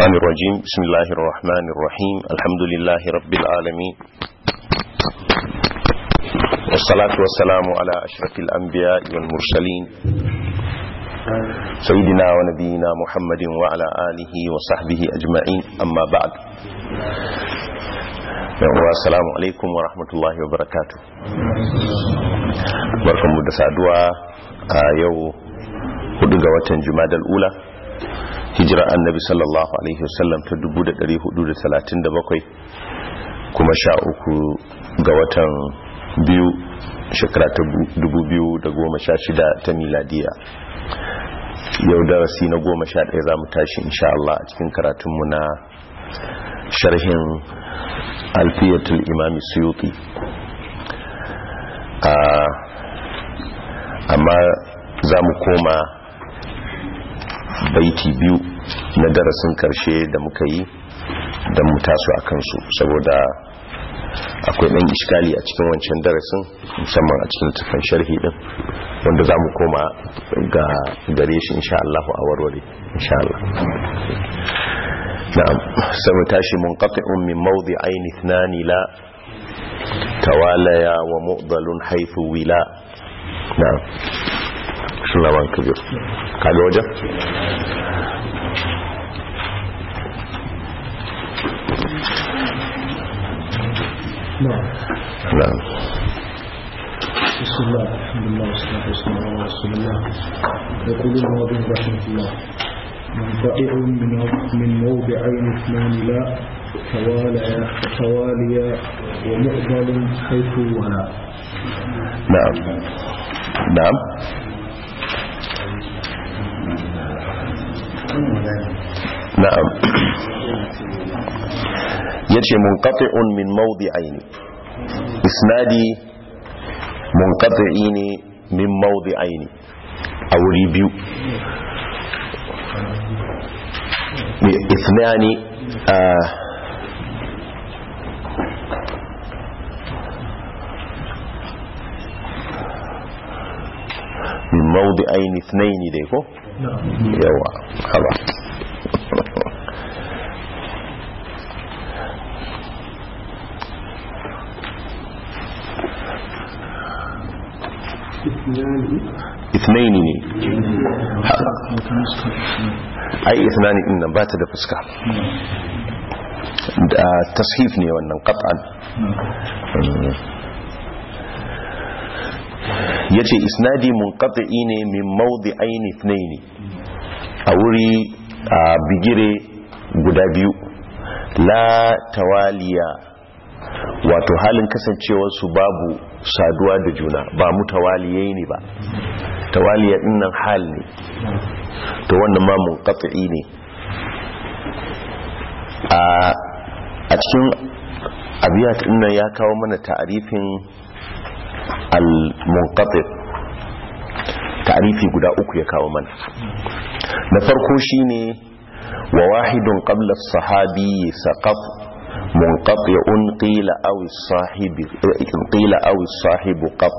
الشيطان الرجيم بسم الله الرحمن الرحيم الحمد لله رب العالمين والصلاة والسلام على أشرف الأنبياء والمرسلين سيدنا ونبينا محمد وعلى آله وصحبه أجمعين أما بعد السلام عليكم ورحمة الله وبركاته بركم مدسادوا يو hudu ga watan jumadal ula hijira annabi sallallahu alaihi wasallam ta 1437 kuma sha uku ga watan biyu shekara ta 2016 ta miladiya yau darasi na goma sha ɗaya za mu tashi insha Allah a cikin karatunmu na sharhin alfiyatul imami suyuti amma za mu koma baiti biyu na darasin karshe da muka yi don mu taso a kansu saboda akwai ɗan iskali a cikin wancan darasin musamman a cikin tafan sharhi ɗin wanda za mu koma ga gare shi insha Allah a warware insha Allah na'am sai tashi munqati'un min mawdi'ain ithnani la tawalaya wa mu'dalun haythu wila na'am shugaban kabir kaga wajen نعم بسم الله الحمد لله والصلاة والسلام على رسول الله يقول الموضوع رحمه الله منطقع من من موضعين اثنان لا تواليا تواليا ومقبل حيث ولا نعم نعم na'am yace munqati'un min mawdi'aini isnadi munqati'i ne min mawdi'aini a wuri biyu ithnani min mawdi'aini ithnaini dai ko yawa haba اثنين ne ai ithnani din nan bata da fuska da tashif ne wannan qat'an yace isnadi munqati ne min mawdi'ain ithnain a wuri a bigire guda biyu la tawaliya wato halin kasancewar su babu saduwa da juna ba mu tawaliyai ne ba tawaliya dinnan hal ne to wannan ma munqati ne a cikin abiyat dinnan ya kawo mana ta'arifin al-munqati ta'arifi guda uku ya kawo mana na farko shine wa wahidun qabla as-sahabi saqaf منقطع قيل أو الصاحب قيل أو الصاحب قط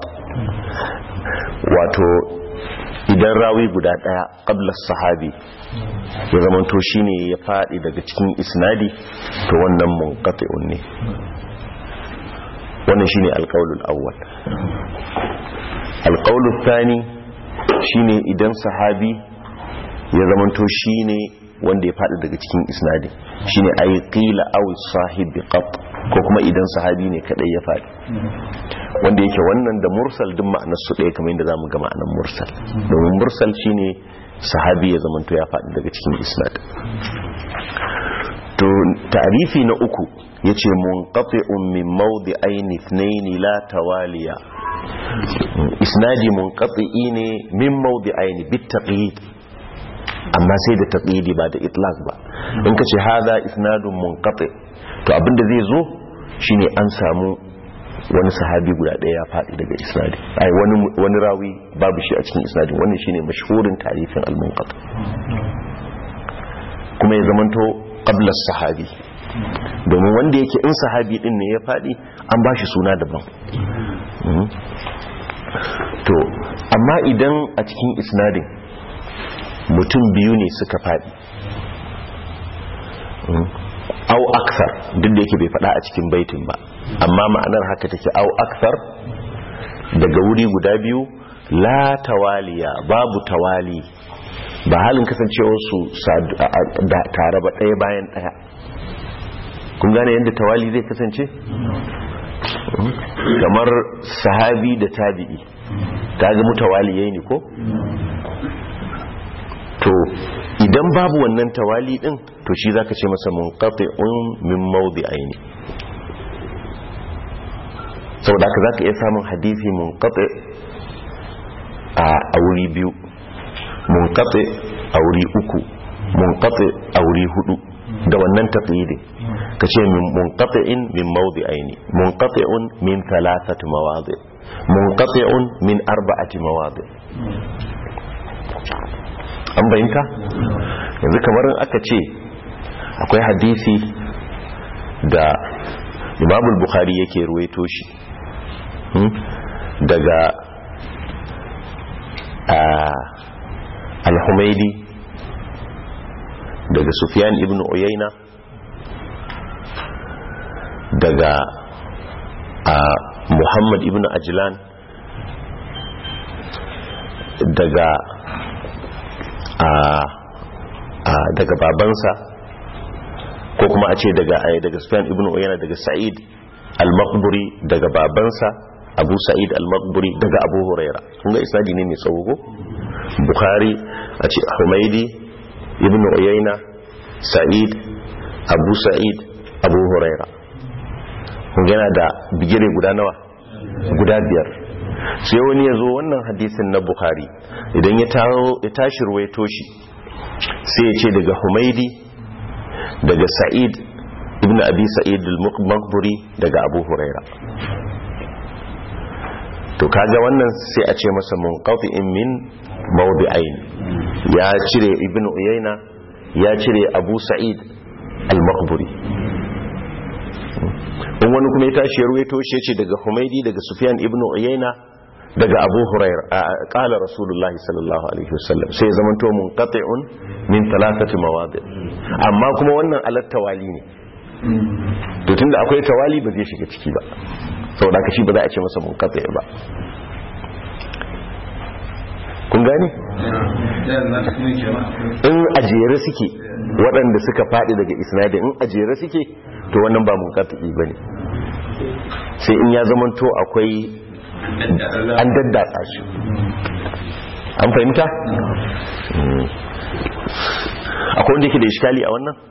wato idan rawi guda daya qabla sahabi ya zama to shine ya fadi daga cikin isnadi to wannan munqati'un ne wannan shine alqaulul awwal alqaulul thani shine idan sahabi ya zama to shine wanda ya faɗi daga cikin isnadin shine ayi qila aw sahibi qat ko kuma idan sahabi ne kadai ya faɗi wanda yake wannan da mursal din ma'anar su ɗaya kamar yadda zamu ga ma'anar mursal domin mursal shine sahabi ya zamanto ya faɗi daga cikin isnad to ta'rifi na uku yace munqati'un min mawdi'ain ithnain la tawaliya isnadi munqati'i ne min mawdi'ain bit taqyid amma sai da taqidi ba da itlaq ba in kace hadha isnadun munqati to abinda zai zo shine an samu wani sahabi guda daya ya fadi daga isnadi ai wani wani rawi babu shi a cikin isnadin wannan shine mashhurin tarifin al-munqati kuma ya zamanto qabla sahabi domin wanda yake in sahabi din ne ya fadi an bashi suna daban to amma idan a cikin isnadin mutum biyu ne suka faɗi au akthar duk da yake bai faɗa a cikin baitin ba amma ma'anar haka take au akthar daga wuri guda biyu la tawaliya babu tawali ba halin kasancewarsu tare ba ɗaya bayan ɗaya kun gane yadda tawali zai kasance kamar sahabi da tabi'i ta ga mutawaliyai ne ko to idan babu wannan tawali din to shi zaka ce masa munqati'un min mawdi'aini saboda haka zaka iya samun hadisi munqati a wuri biyu munqati a wuri uku munqati a wuri hudu da wannan taqyidi kace min munqati'in min mawdi'aini munqati'un min thalathati mawadi munqati'un min arba'ati mawadi an bayyanta yanzu kamar aka ce akwai hadisi da imamul bukhari yake ruwaito shi daga al-humaidi daga sufyan ibn uyayna daga muhammad ibn ajlan daga daga babansa ko kuma a ce daga daga sufyan ibn uyayna daga sa'id al-maqburi daga babansa abu sa'id al-maqburi daga abu huraira kun ga isnadi ne mai tsawo ko bukhari a ce humaidi ibn uyayna sa'id abu sa'id abu huraira kun yana da bigire guda nawa guda biyar sai wani ya zo wannan hadisin na bukhari idan ya tashi ruwaito shi sai ya ce daga humaidi daga sa'id ibn abi sa'id al-maqburi daga abu huraira to kaga wannan sai a ce masa munqati'in min mawdi'ain ya cire ibn uyayna ya cire abu sa'id al-maqburi in wani kuma ya tashi ya ruwaito shi ya ce daga humaidi daga sufyan ibn uyayna daga abu huraira kala rasulullahi sallallahu alaihi wasallam sai zaman to munqati'un min thalathati mawadi amma kuma wannan alat tawali ne to tunda akwai tawali ba zai shiga ciki ba saboda ka shi ba za a ce masa munqati ba kun gane in ajere suke waɗanda suka faɗi daga isnadi in ajere suke to wannan ba munqati bane sai in ya zamanto akwai an daddatsa shi an fahimta? akwai wanda yake da iskali a wannan?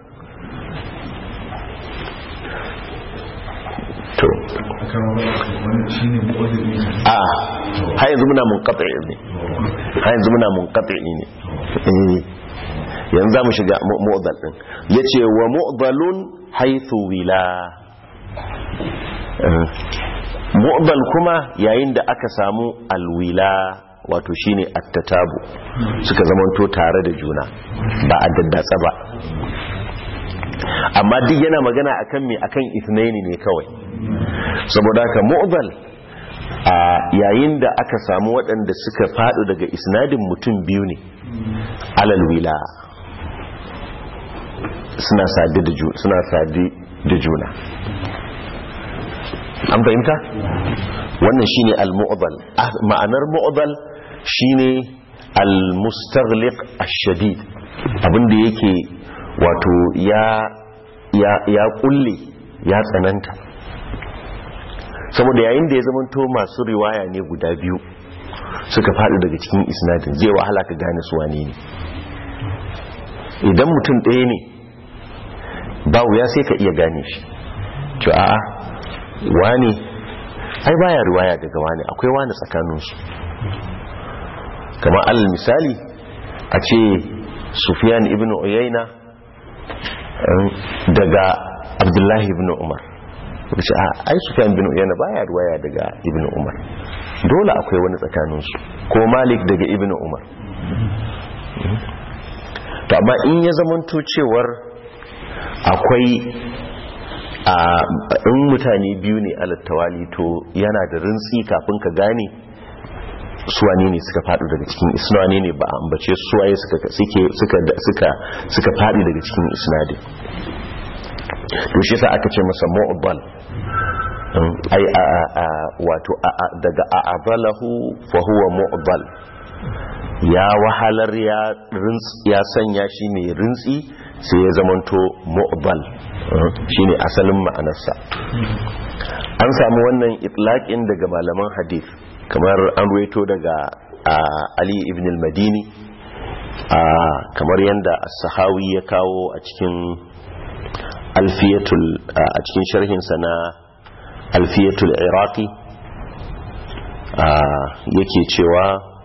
to a har yanzu muna mun katsa ne har yanzu muna mun katsa ne yanzu za mu shiga mu'adal din ya ce wa mu'adalun haithu wila mu'dal kuma yayin da aka samu alwila wato shine attatabu suka zamanto tare da juna ba a daddatsa ba amma duk yana magana akan me akan ithnaini ne kawai saboda haka mu'dal a yayin da aka samu waɗanda suka faɗo daga isnadin mutum biyu ne alal wila suna sadi da juna an fahimta wannan shine al-mu'dal ma'anar mu'dal shine al-mustaghliq ash-shadid abinda yake wato ya ya ya kulle ya tsananta saboda yayin da ya zamanto masu riwaya ne guda biyu suka faɗi daga cikin isnadin zai wahala ka gane su wane ne idan mutum ɗaya ne ba wuya sai ka iya gane shi to a'a wani ai baya riwaya daga wani akwai wani tsakaninsu kamar alal misali a ce sufiyan ibn uyayna daga abdullahi ibn umar ce a ai sufiyan ibn uyayna baya riwaya daga ibn umar dole akwai wani tsakaninsu ko malik daga ibn umar to amma in ya zamanto cewar akwai a in mutane biyu ne alattawali to yana da rintsi kafin ka gane suwane ne suka faɗi daga cikin isnani ne ba ambace suwaye suka suke suka suka suka faɗi daga cikin isnadin to shi yasa aka ce masa mu'dal ai wato daga a'adalahu fa huwa mu'dal ya wahalar ya ya sanya shi mai rintsi sai ya zamanto mu'dal shine asalin ma'anarsa an samu wannan itlaqin daga malaman hadith kamar an ruwaito daga Ali ibn al-Madini kamar yadda as-Sahawi ya kawo a cikin alfiyatul a cikin sharhinsa na alfiyatul iraqi yake cewa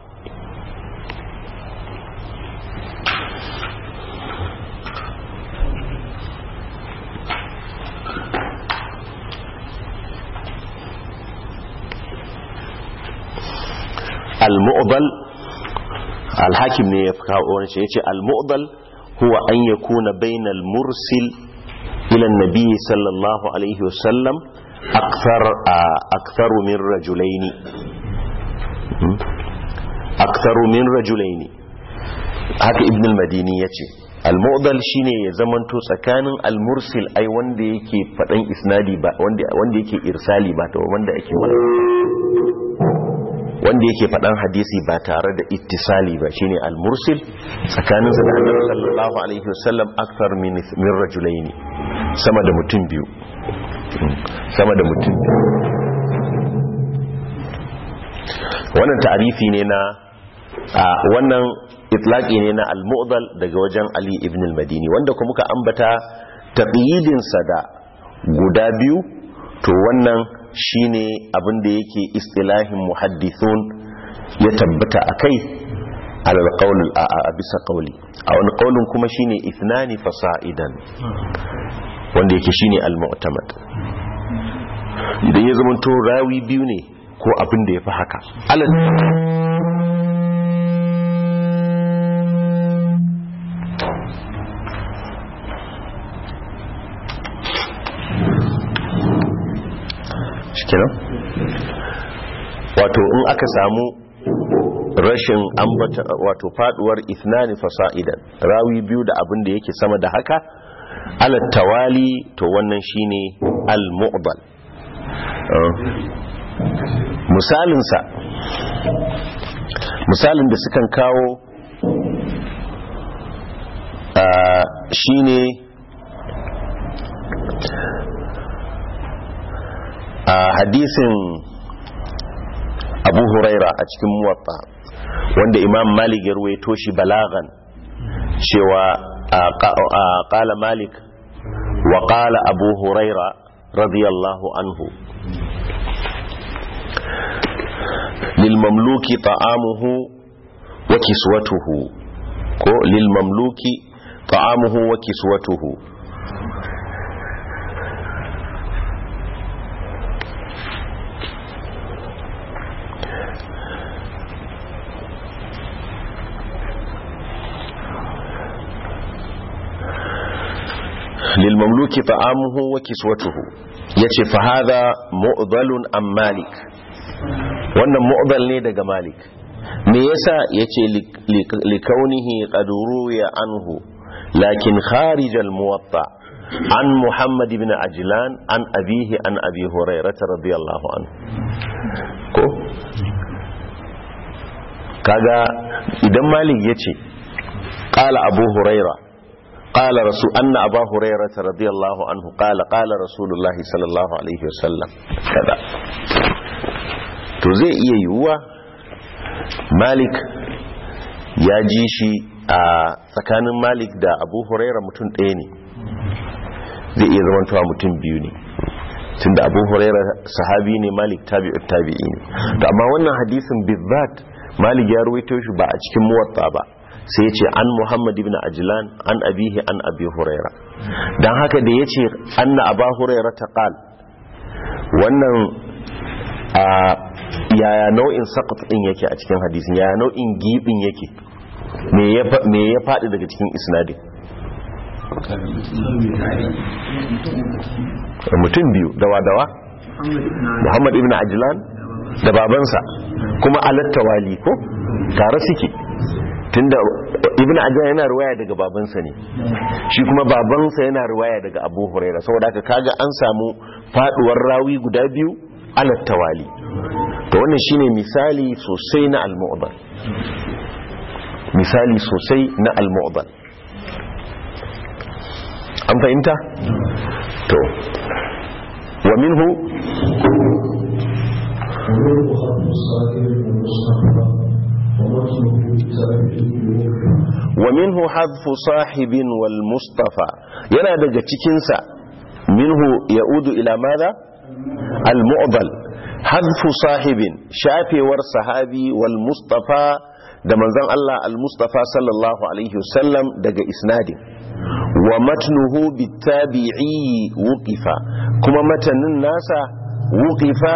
al-mu'dal al-hakim ne ya kawo wani shi yace al-mu'dal huwa an yakuna bainal mursil ila an-nabi sallallahu alaihi wasallam akthar akthar min rajulaini akthar min rajulaini haka ibn al-madini yace al-mu'dal shine ya zamanto tsakanin al-mursil ai wanda yake fadan isnadi ba wanda wanda yake irsali ba to wanda yake wanda yake faɗan hadisi ba tare da ittisali ba shine al-mursil tsakaninsa da annabi sallallahu alaihi wasallam akthar min min rajulaini sama da mutum biyu sama da mutum biyu wannan ta'arifi ne na wannan itlaqi ne na al-mu'dal daga wajen Ali ibn al-Madini wanda kuma muka ambata taqyidin sa da guda biyu to wannan shine abin da yake istilahin muhaddithun ya tabbata akai alal qawl a bisa qawli a wani qawlin kuma shine ithnani fasa'idan wanda yake shine al-mu'tamad idan ya zama to rawi biyu ne ko abin da yafi haka alal shikenan wato in aka samu rashin ambata wato faduwar ithnani fasa'idan rawi biyu da abin da yake sama da haka ala tawali to wannan shine al-mu'dal misalinsa misalin da sukan kawo shine a hadisin abu huraira a cikin muwatta wanda imam malik ya ruwaito shi balagan cewa qala malik wa qala abu huraira radiyallahu anhu lil mamluki ta'amuhu wa kiswatuhu ko lil mamluki ta'amuhu wa kiswatuhu للمملوك طعامه وكسوته yace fa hadha mu'dalun am malik wannan mu'dal ne daga malik me yasa yace li kaunihi qad ruya anhu lakin kharij al muwatta an muhammad ibn ajlan an abihi an abi hurairah radiyallahu anhu ko kaga idan malik yace qala abu hurairah قال رسول أن أبا هريرة رضي الله عنه قال قال رسول الله صلى الله عليه وسلم كذا to zai iya yiwuwa malik ya ji shi a tsakanin malik da abu huraira mutum ɗaya ne zai iya zamantawa mutum biyu ne tunda abu huraira sahabi ne malik tabi'ut tabi'i ne to amma wannan hadisin bizzat malik ya ruwaito shi ba a cikin muwatta ba sai ce an muhammad ibn ajlan an abihi an abi huraira don haka da ya ce anna aba huraira ta qal wannan a yaya nau'in sakat din yake a cikin hadisin yaya nau'in gibin yake me ya faɗi daga cikin isnadin mutum biyu dawa-dawa muhammad ibn ajlan da babansa kuma alatta wali ko tare suke tunda ibn ajlan yana riwaya daga babansa ne shi kuma babansa yana riwaya daga abu huraira saboda haka kaga an samu faduwar rawi guda biyu ala tawali to wannan shine misali sosai na al-mu'dal misali sosai na al-mu'dal an fahimta to wa minhu ومنه خط الصادر والمصطفى ومتنه بالتابعين wa minhu hadfu sahibin wal mustafa yana daga cikinsa minhu ya'udu ila madha al mu'dal hadfu sahibin shafewar sahabi wal mustafa da manzon Allah al mustafa sallallahu alaihi wasallam daga isnadin wa matnuhu bitabi'i wuqifa kuma matanin nasa wuqifa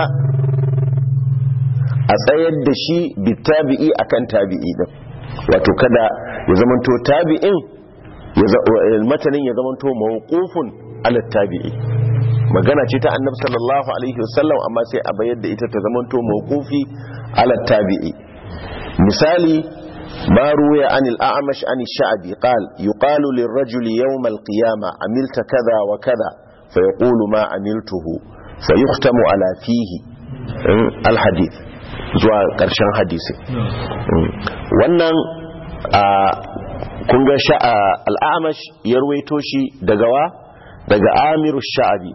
a tsayar da shi bitabi'i akan tabi'i din wato kada ya zamanto tabi'in ya za- eh, matanin ya zamanto mawqufun ala tabi'i magana ce ta annabi sallallahu alaihi wasallam amma sai a bayar da ita ta zamanto mawqufi ala tabi'i misali ما روي عن الأعمش عن الشعبي قال يقال للرجل يوم القيامة عملت كذا وكذا فيقول ما عملته فيختم على فيه م، الحديث zuwa ƙarshen hadisi Mm. wannan a kunga al'amash ya ruwaito shi daga wa daga amiru sha'abi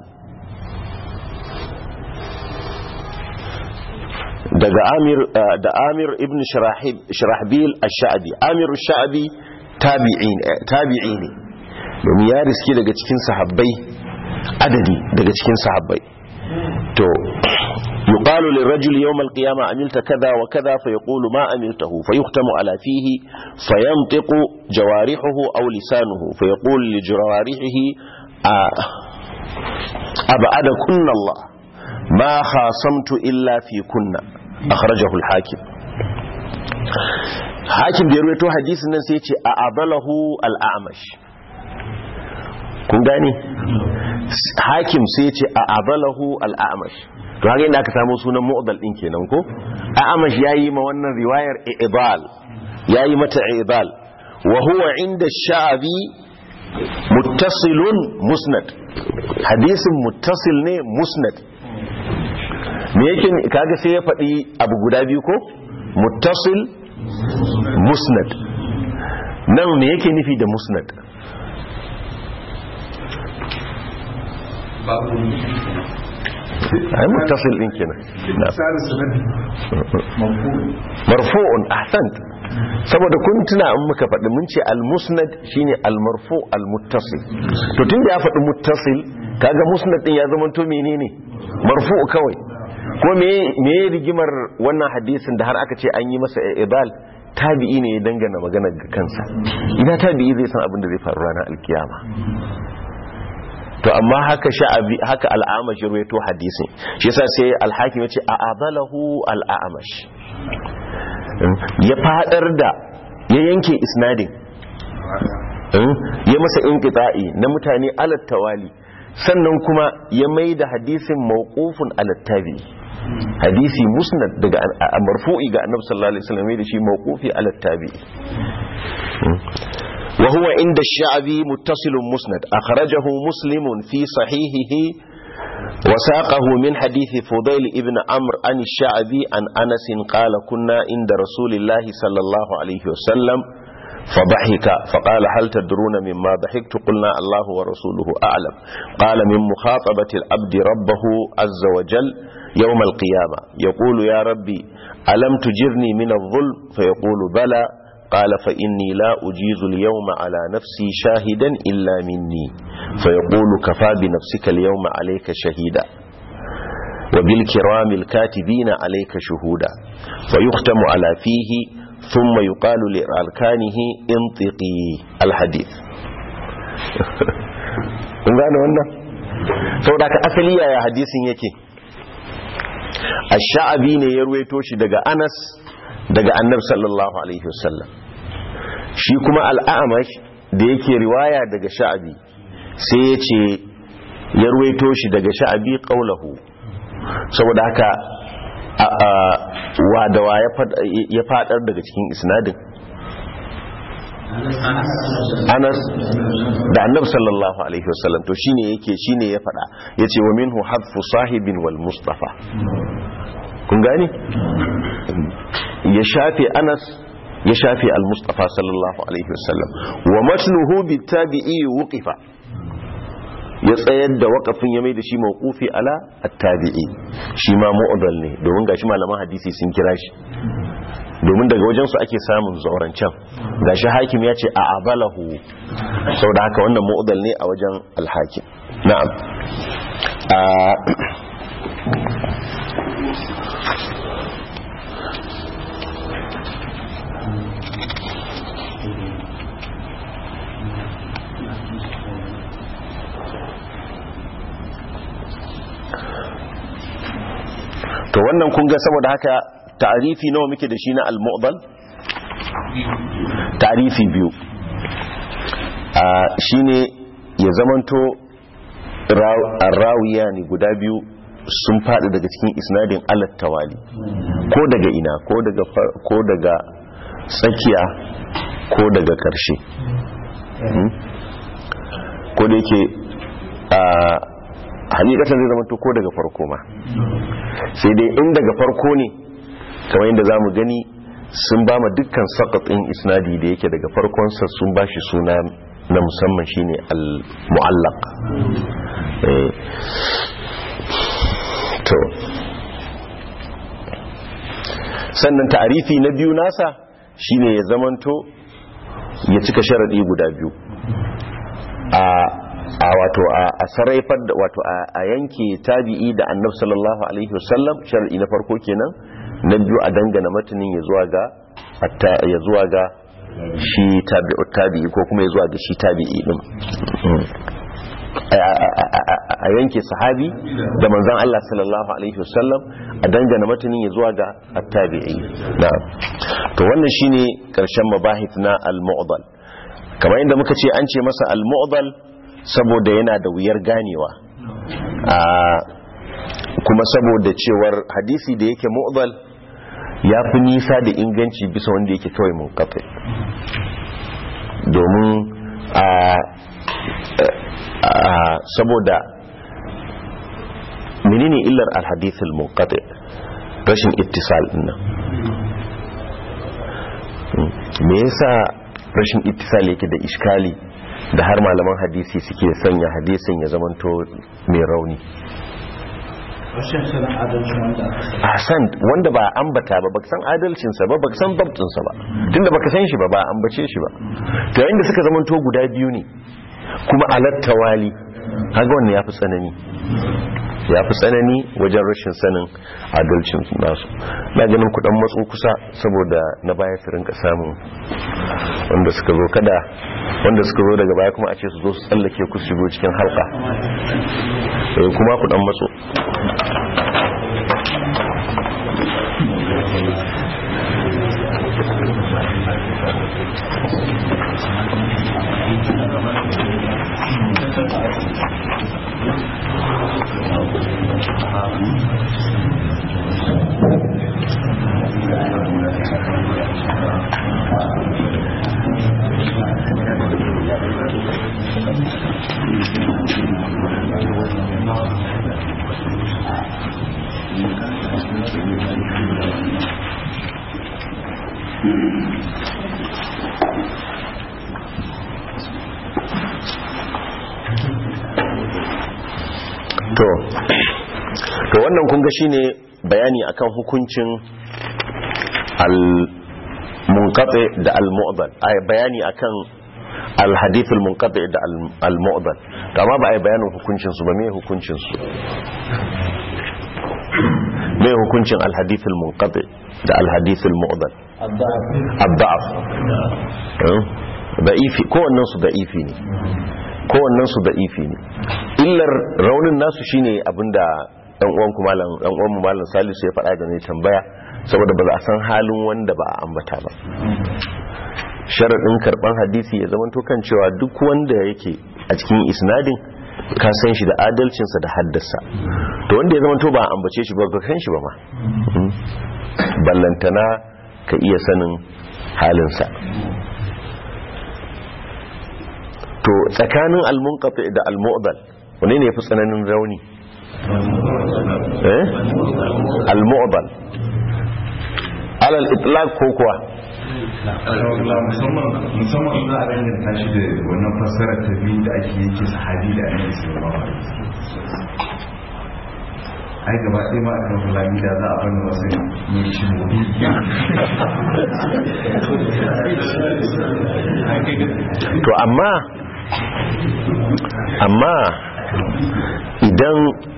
daga amir ah, da amir ibn Shirahib- shirahbil ash-sha'abi amiru sha'abi tabi'i ne tabi'i ne domin ya riski daga cikin sahabbai adadi daga cikin sahabbai to yuqalu lirajuli yawm alqiyama amilta kaza wa kaza fayaqulu ma amiltahu fayuhtamu ala fihi fayantiqu jawarihuhu aw lisanuhu fayaqulu li jawarihihi ab'ada kunna Allah ma khasamtu illa fi kunna akhrajahu al-hakim hakim da ya rawaito hadisin nan sai ya ce a abalahu al-a'mash kun gane hakim sai ce a abalahu al'amash to haka inda aka samu sunan mu'dal din kenan ko a'amash yayi ma wannan riwayar ibal yayi mata ibal wa huwa inda sha'abi muttasilun musnad hadisin muttasil ne musnad me yake kaga sai ya faɗi abu guda biyu ko muttasil musnad nan me yake nufi da musnad ai muttasil din kenan na marfu'un ahsant saboda kun tuna in muka faɗi mun ce al-musnad shine al-marfu al-muttasil to tunda ya faɗi muttasil kaga musnad din ya zama to menene marfu kawai ko me me rigimar wannan hadisin da har aka ce an yi masa ibal tabi'i ne ya dangana magana ga kansa ina tabi'i zai san abin da zai faru ranar alkiyama to amma haka sha'abi haka al'amash ya ruwaito hadisin shi yasa sai al-hakim yace a abalahu al-amash ya fadar da ya yanke isnadin ya masa inqita'i na mutane alat tawali sannan kuma ya maida hadisin mawqufun alat tabi hadisi musnad daga marfu'i ga annabi sallallahu alaihi wasallam da shi mawqufi alat tabi وهو عند الشعبي متصل مسند أخرجه مسلم في صحيحه وساقه من حديث فضيل ابن عمرو عن الشعبي عن أنس قال كنا عند رسول الله صلى الله عليه وسلم فضحك فقال هل تدرون مما ضحكت قلنا الله ورسوله أعلم قال من مخاطبة العبد ربه عز وجل يوم القيامة يقول يا ربي ألم تجرني من الظلم فيقول بلى قال فإني لا أجيز اليوم على نفسي شاهدا إلا مني فيقول كفى بنفسك اليوم عليك شهيدا وبالكرام الكاتبين عليك شهودا فيختم على فيه ثم يقال لأركانه انطقي الحديث kun gane wannan saboda ka asali yaya hadisin yake ash-sha'abi ne ya ruwaito shi daga Anas daga Annabi sallallahu alaihi wasallam shi kuma al'amash da yake riwaya daga sha'abi sai ya ce ya ruwaito shi daga sha'abi ƙaulahu saboda haka wa da wa ya fadar daga cikin isnadin Anas da Annabi sallallahu alaihi wasallam to shine yake shine ya fada yace wa minhu hadfu sahibin wal mustafa kun gane ya shafe Anas ya shafe al mustafa sallallahu alaihi wasallam wa matluhu bitabi'i wuqifa ya tsayar da wakafin ya mai da shi mawqufi ala at-tabi'i shi ma mu'dal ne domin gashi malaman hadisi sun kira shi domin daga wajen su ake samun zaurancan gashi hakim ya ce a abalahu saboda haka wannan mu'dal ne a wajen al-hakim na'am to wannan kun ga saboda haka ta'arifi nawa muke da shi na al-mu'dal ta'arifi biyu a shine ya zamanto rawiya ne guda biyu sun faɗi daga cikin isnadin alat tawali ko daga ina ko daga ko daga tsakiya ko daga ƙarshe ko da yake a hakikatan zai zama ko daga farko ma sai dai in daga farko ne kamar yadda za mu gani sun ba ma dukkan sakatin isnadi da yake daga farkonsa sun ba shi suna na musamman shine al-mu'allaq to sannan ta'arifi na biyu nasa shine ya zamanto ya cika sharadi guda biyu a a wato a sarraifar da wato a yanke tabi'i da annabi sallallahu alaihi wasallam shar'i na farko kenan na biyu a dangana matanin ya zuwa ga ya zuwa ga shi tabi'u tabi'i ko kuma ya zuwa ga shi tabi'i din a yanke sahabi da manzon Allah sallallahu alaihi wasallam a dangana matanin ya zuwa ga at-tabi'i na'am to wannan shine karshen mabahith na al-mu'dal kamar yadda muka ce an ce masa al-mu'dal saboda yana da wuyar ganewa kuma saboda cewar hadisi da yake mu'dal ya fi nisa da inganci bisa wanda yake kawai mun kafe domin saboda menene illar alhadithul munqati rashin ittisal dinnan me yasa rashin ittisal yake da iskali da har malaman hadisi suke sanya hadisin ya zamanto mai rauni Hassan wanda ba ambata ba baka san adalcinsa ba baka san babtinsa ba tunda baka san shi ba ba ambace shi ba to yayin da suka zamanto guda biyu ne kuma alatta wali kaga wannan yafi tsanani yafi tsanani wajen rashin sanin adalcin nasu na ganin kudan matso kusa saboda na baya su rinka samun wanda suka zo kada wanda suka zo daga baya kuma a ce su zo su tsallake ku shigo cikin halka kuma kudan matso to to wannan kun ga shine bayani akan hukuncin al munqati da al mu'dal ay bayani akan al hadith al munqati da al mu'dal to amma ba ai bayanin hukuncin su ba me hukuncin su me hukuncin al hadith al munqati da al hadith al mu'dal ad-da'af da'ifi ko wannan su da'ifi ne kowannen su da'ifi ne illar raunin nasu shine abinda dan uwan ku malam dan uwan malam Salisu ya faɗa da ne tambaya saboda ba za a san halin wanda ba a ambata ba sharadin karban hadisi ya zama kan cewa duk wanda yake a cikin isnadin ka san shi da adalcinsa da haddasa to wanda ya zama to ba a ambace shi ba ka san shi ba ma ballantana ka iya sanin halinsa to tsakanin al-munqati da al-mu'dal wane ne yafi tsananin rauni eh al-mu'dal alal itlaq ko kuwa musamman musamman za a danganta shi da wannan fassara ta biyu da ake yake sahabi da annabi sallallahu alaihi wasallam ai gaba ɗaya ma a kan fulani da za a bani wasu yin shi gobe to amma amma idan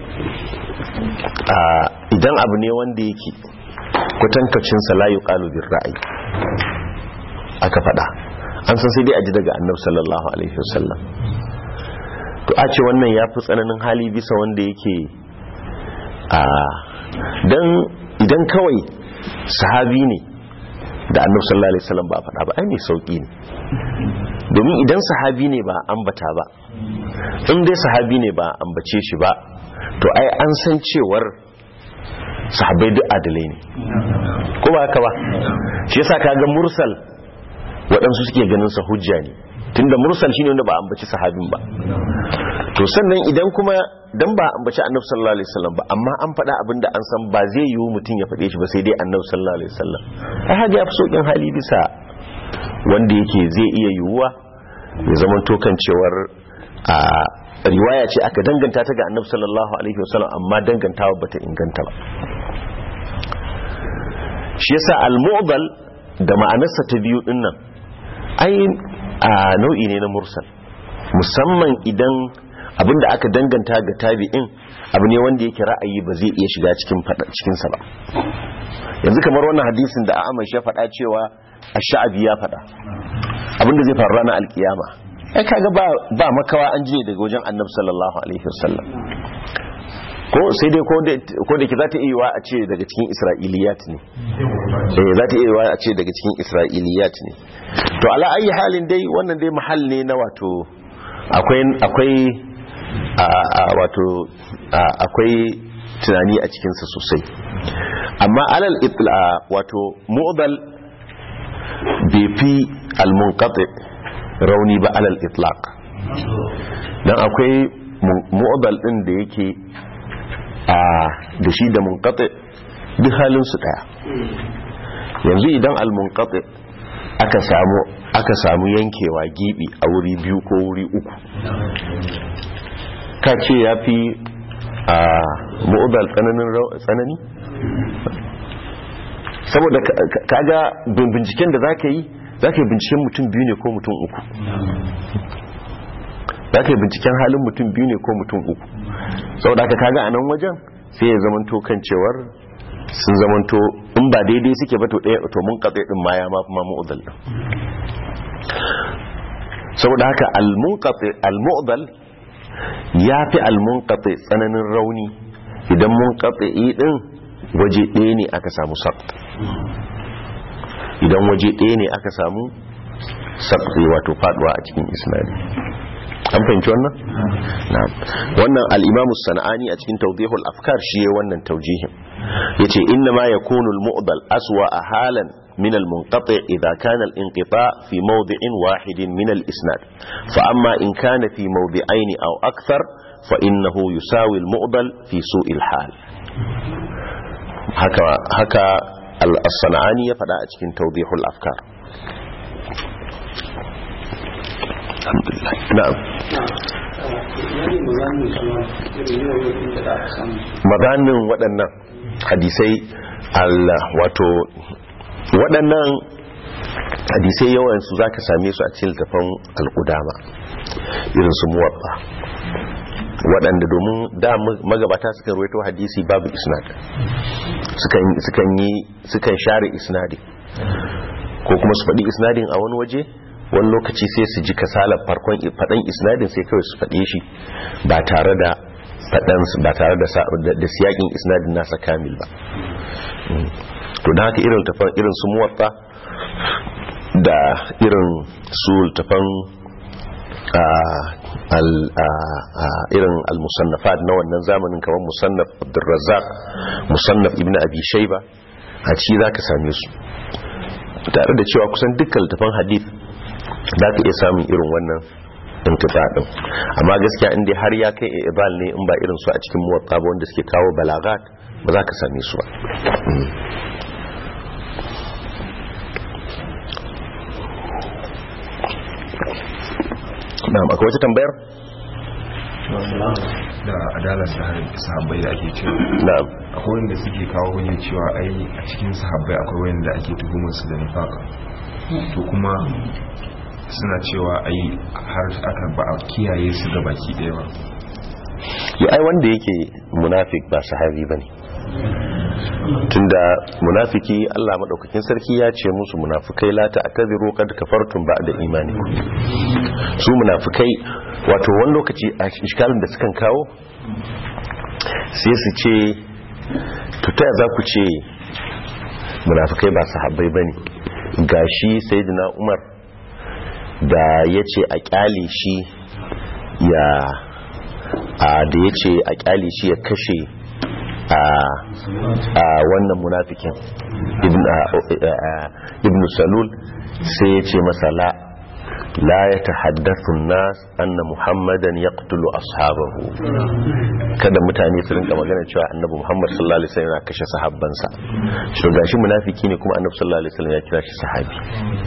a idan abu ne wanda yake kwatankacin la yuqalu bir ra'ayi aka fada an san sai dai aji daga annabi sallallahu alaihi wasallam to a ce wannan ya fi tsananin hali bisa wanda yake a dan idan kawai sahabi ne da annabi sallallahu alaihi wasallam ba faɗa ba ai mai sauki ne domin idan sahabi ne ba ambata ba in dai sahabi ne ba ambace shi ba to ai an san cewar sahabbai duk adalai ne ko ba haka ba shi yasa kaga mursal waɗansu suke ganin sa hujja ne tunda mursal shine wanda ba ambaci sahabin ba to sannan idan kuma dan ba ambaci annabi sallallahu alaihi wasallam ba amma an faɗa abin da an san ba zai yiwu mutum ya faɗe shi ba sai dai annabi sallallahu alaihi wasallam ai haka ya fi saukin hali bisa wanda yake zai iya yiwuwa ya zama tokan cewar a riwaya ce aka danganta ta ga annabi sallallahu alaihi wasallam amma dangantawa bata inganta ba shi yasa al-mu'dal da ma'anarsa ta biyu din nan ai a nau'i ne na mursal musamman idan abinda aka danganta ga tabi'in abu ne wanda yake ra'ayi ba zai iya shiga cikin cikin sa ba yanzu kamar wannan hadisin da Ahmad ya faɗa cewa ash-sha'bi ya faɗa abinda zai faru ranar alkiyama ai kaga ba ba makawa an je daga wajen Annabi sallallahu alaihi wasallam ko sai dai ko da ke za ta iya a ce daga cikin isra'iliyat ne eh za ta iya a ce daga cikin isra'iliyat ne to ala ayi halin dai wannan dai mahal ne na wato akwai akwai a wato akwai tunani a cikinsa sosai amma alal itla wato mu'dal bai fi al-munqati rauni ba alal itlaq dan akwai mu'dal din da yake a da shi da munqati duk halin su daya yanzu idan al-munqati aka samu aka samu yankewa gibi a wuri biyu ko wuri uku ka ce ya fi a mu'udal tsananin tsanani saboda kaga binciken da zaka yi zaka yi binciken mutum biyu ne ko mutum uku zaka yi binciken halin mutum biyu ne ko mutum uku saboda haka kaga a nan wajen sai ya zamanto kan cewar sun zamanto in ba daidai suke ba to ɗaya to mun katse din ma ya mafi ma mu'udal din saboda haka al-mu'udal ya fi al-munqati tsananin rauni idan munqati din waje ɗaya ne aka samu saqt idan waje ɗaya ne aka samu saqt wato faduwa a cikin isnadi an fahimci wannan na'am wannan al-imam as-sanani a cikin tawdihul afkar shi yayin wannan tawjihin yace inna ma yakunu al-mu'dal aswa halan من المنقطع إذا كان الانقطاع في موضع واحد من الإسناد فأما إن كان في موضعين أو أكثر فإنه يساوي المؤضل في سوء الحال هكا, هكا الصنعاني يفدأ أتكين توضيح الأفكار الحمد لله نعم maganin waɗannan hadisai Allah wato waɗannan hadisai yawansu za ka same su a cikin littafin al'udama irin su muwabba waɗanda domin da magabata suka ruwaito hadisi babu isnad sukan yi sukan share isnadi ko kuma su faɗi isnadin a wani waje wani lokaci sai su ji kasalar farkon faɗan isnadin sai kawai su faɗe shi ba tare da faɗan ba tare da siyakin isnadin nasa kamil ba to da haka irin tafan irin su muwatta da irin su tafan irin al-musannafat na wannan zamanin kamar musannaf abdurrazzaq musannaf ibn abi shayba a ci zaka same su tare da cewa kusan dukkan tafan hadith zaka iya samun irin wannan inqita din amma gaskiya in dai har ya kai ibal ne in ba irin su a cikin muwatta ba wanda suke kawo balagat ba za ka same su ba Mm. na'am akwai wata tambayar da adalar sahabbai da ake cewa na'am akwai wanda suke kawo hanyar cewa ai a cikin sahabbai akwai wanda ake tuhumar su da nifaka to kuma suna cewa ai har aka ba a kiyaye su ga baki daya ba ya ai wanda yake munafik ba sahabi bane tunda munafiki Allah madaukakin sarki ya ce musu munafikai la ta'tadiru qad kafartum ba'da imanikum su munafikai wato wani lokaci a iskalin da sukan kawo sai su ce to ta za ku ce munafikai ba sahabbai bane gashi sayyidina Umar da yace a kyale shi ya a da yace a kyale shi ya kashe a a wannan munafikin ibn a- a- ibn salul sai ya ce masa la la ya tahaddathu nas anna muhammadan yaqtulu ashabahu kada mutane su rinka magana cewa annabi muhammad sallallahu alaihi wasallam yana kashe sahabbansa shi gashi munafiki ne kuma annabi sallallahu alaihi wasallam ya kira shi sahabi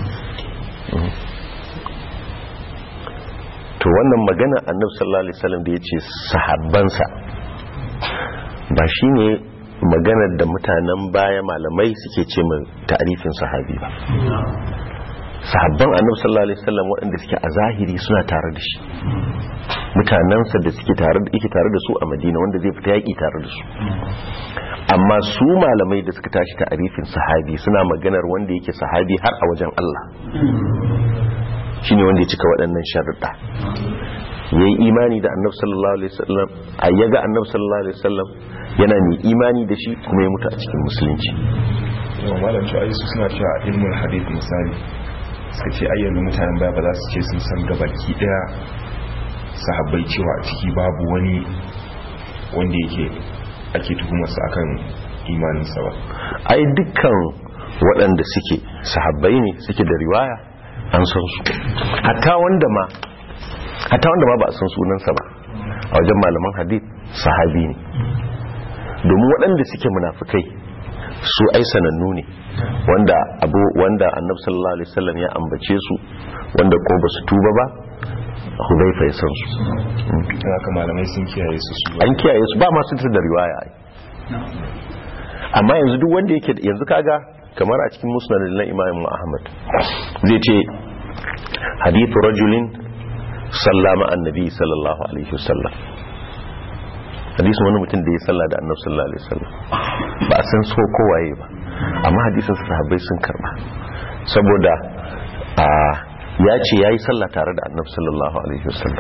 to wannan magana annabi sallallahu alaihi wasallam da yace sahabbansa ba shine maganar da mutanen baya malamai suke ce mai ta'arifin sahabi ba sahabban annabi sallallahu alaihi wasallam waɗanda suke a zahiri suna tare da shi mutanensa da suke tare da yake tare da su a Madina wanda zai fita yaki tare da su amma su malamai da suka tashi ta'arifin sahabi suna maganar wanda yake sahabi har a wajen Allah shine wanda ya cika waɗannan sharuɗa yayi imani da annabi sallallahu alaihi wasallam a yaga annabi sallallahu alaihi wasallam yana mai imani da shi kuma ya mutu a cikin musulunci yawan malam cewa ai su suna cewa a ilmul hadith misali suka ce ai yanzu mutanen baya ba za su ce sun san gabaki daya sahabbai cewa a ciki babu wani wanda yake ake tuhumarsa akan imaninsa ba ai dukkan waɗanda suke sahabbai ne suke da riwaya an san su hatta wanda ma hatta wanda ma ba a san sunansa ba a wajen malaman hadith sahabi ne domin waɗanda suke munafikai su ai sanannu ne wanda abu wanda annabi sallallahu alaihi wasallam ya ambace su wanda ko ba su tuba ba hudaifa ya san su don haka malamai sun kiyaye su su an kiyaye su ba masu da riwaya ai amma yanzu duk wanda yake yanzu kaga kamar a cikin musnad na imam ahmad zai ce hadithu rajulin sallama annabi sallallahu alaihi wasallam hadisin wani mutum da ya salla da annabi sallallahu alaihi wasallam ba a san so kowaye ba amma hadisin sahabbai sun karba saboda a ya ce yayi sallah tare da annabi sallallahu alaihi wasallam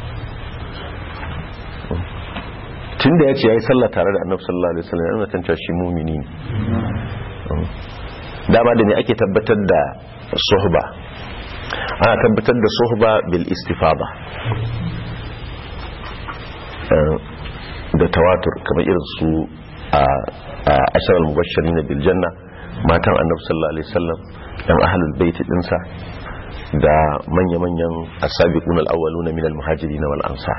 tun da ya ce ya yi sallah tare da annabi sallallahu alaihi wasallam yana tantar shi mumini ne dama da ne ake tabbatar da suhba ana tabbatar da suhba bil istifada Eh, da tawatur kamar irin su a ashar al-mubashirin bil janna matan annabi sallallahu alaihi wasallam dan ahlul bait dinsa da manya-manyan as-sabiqun al-awwaluna min al-muhajirin wal ansar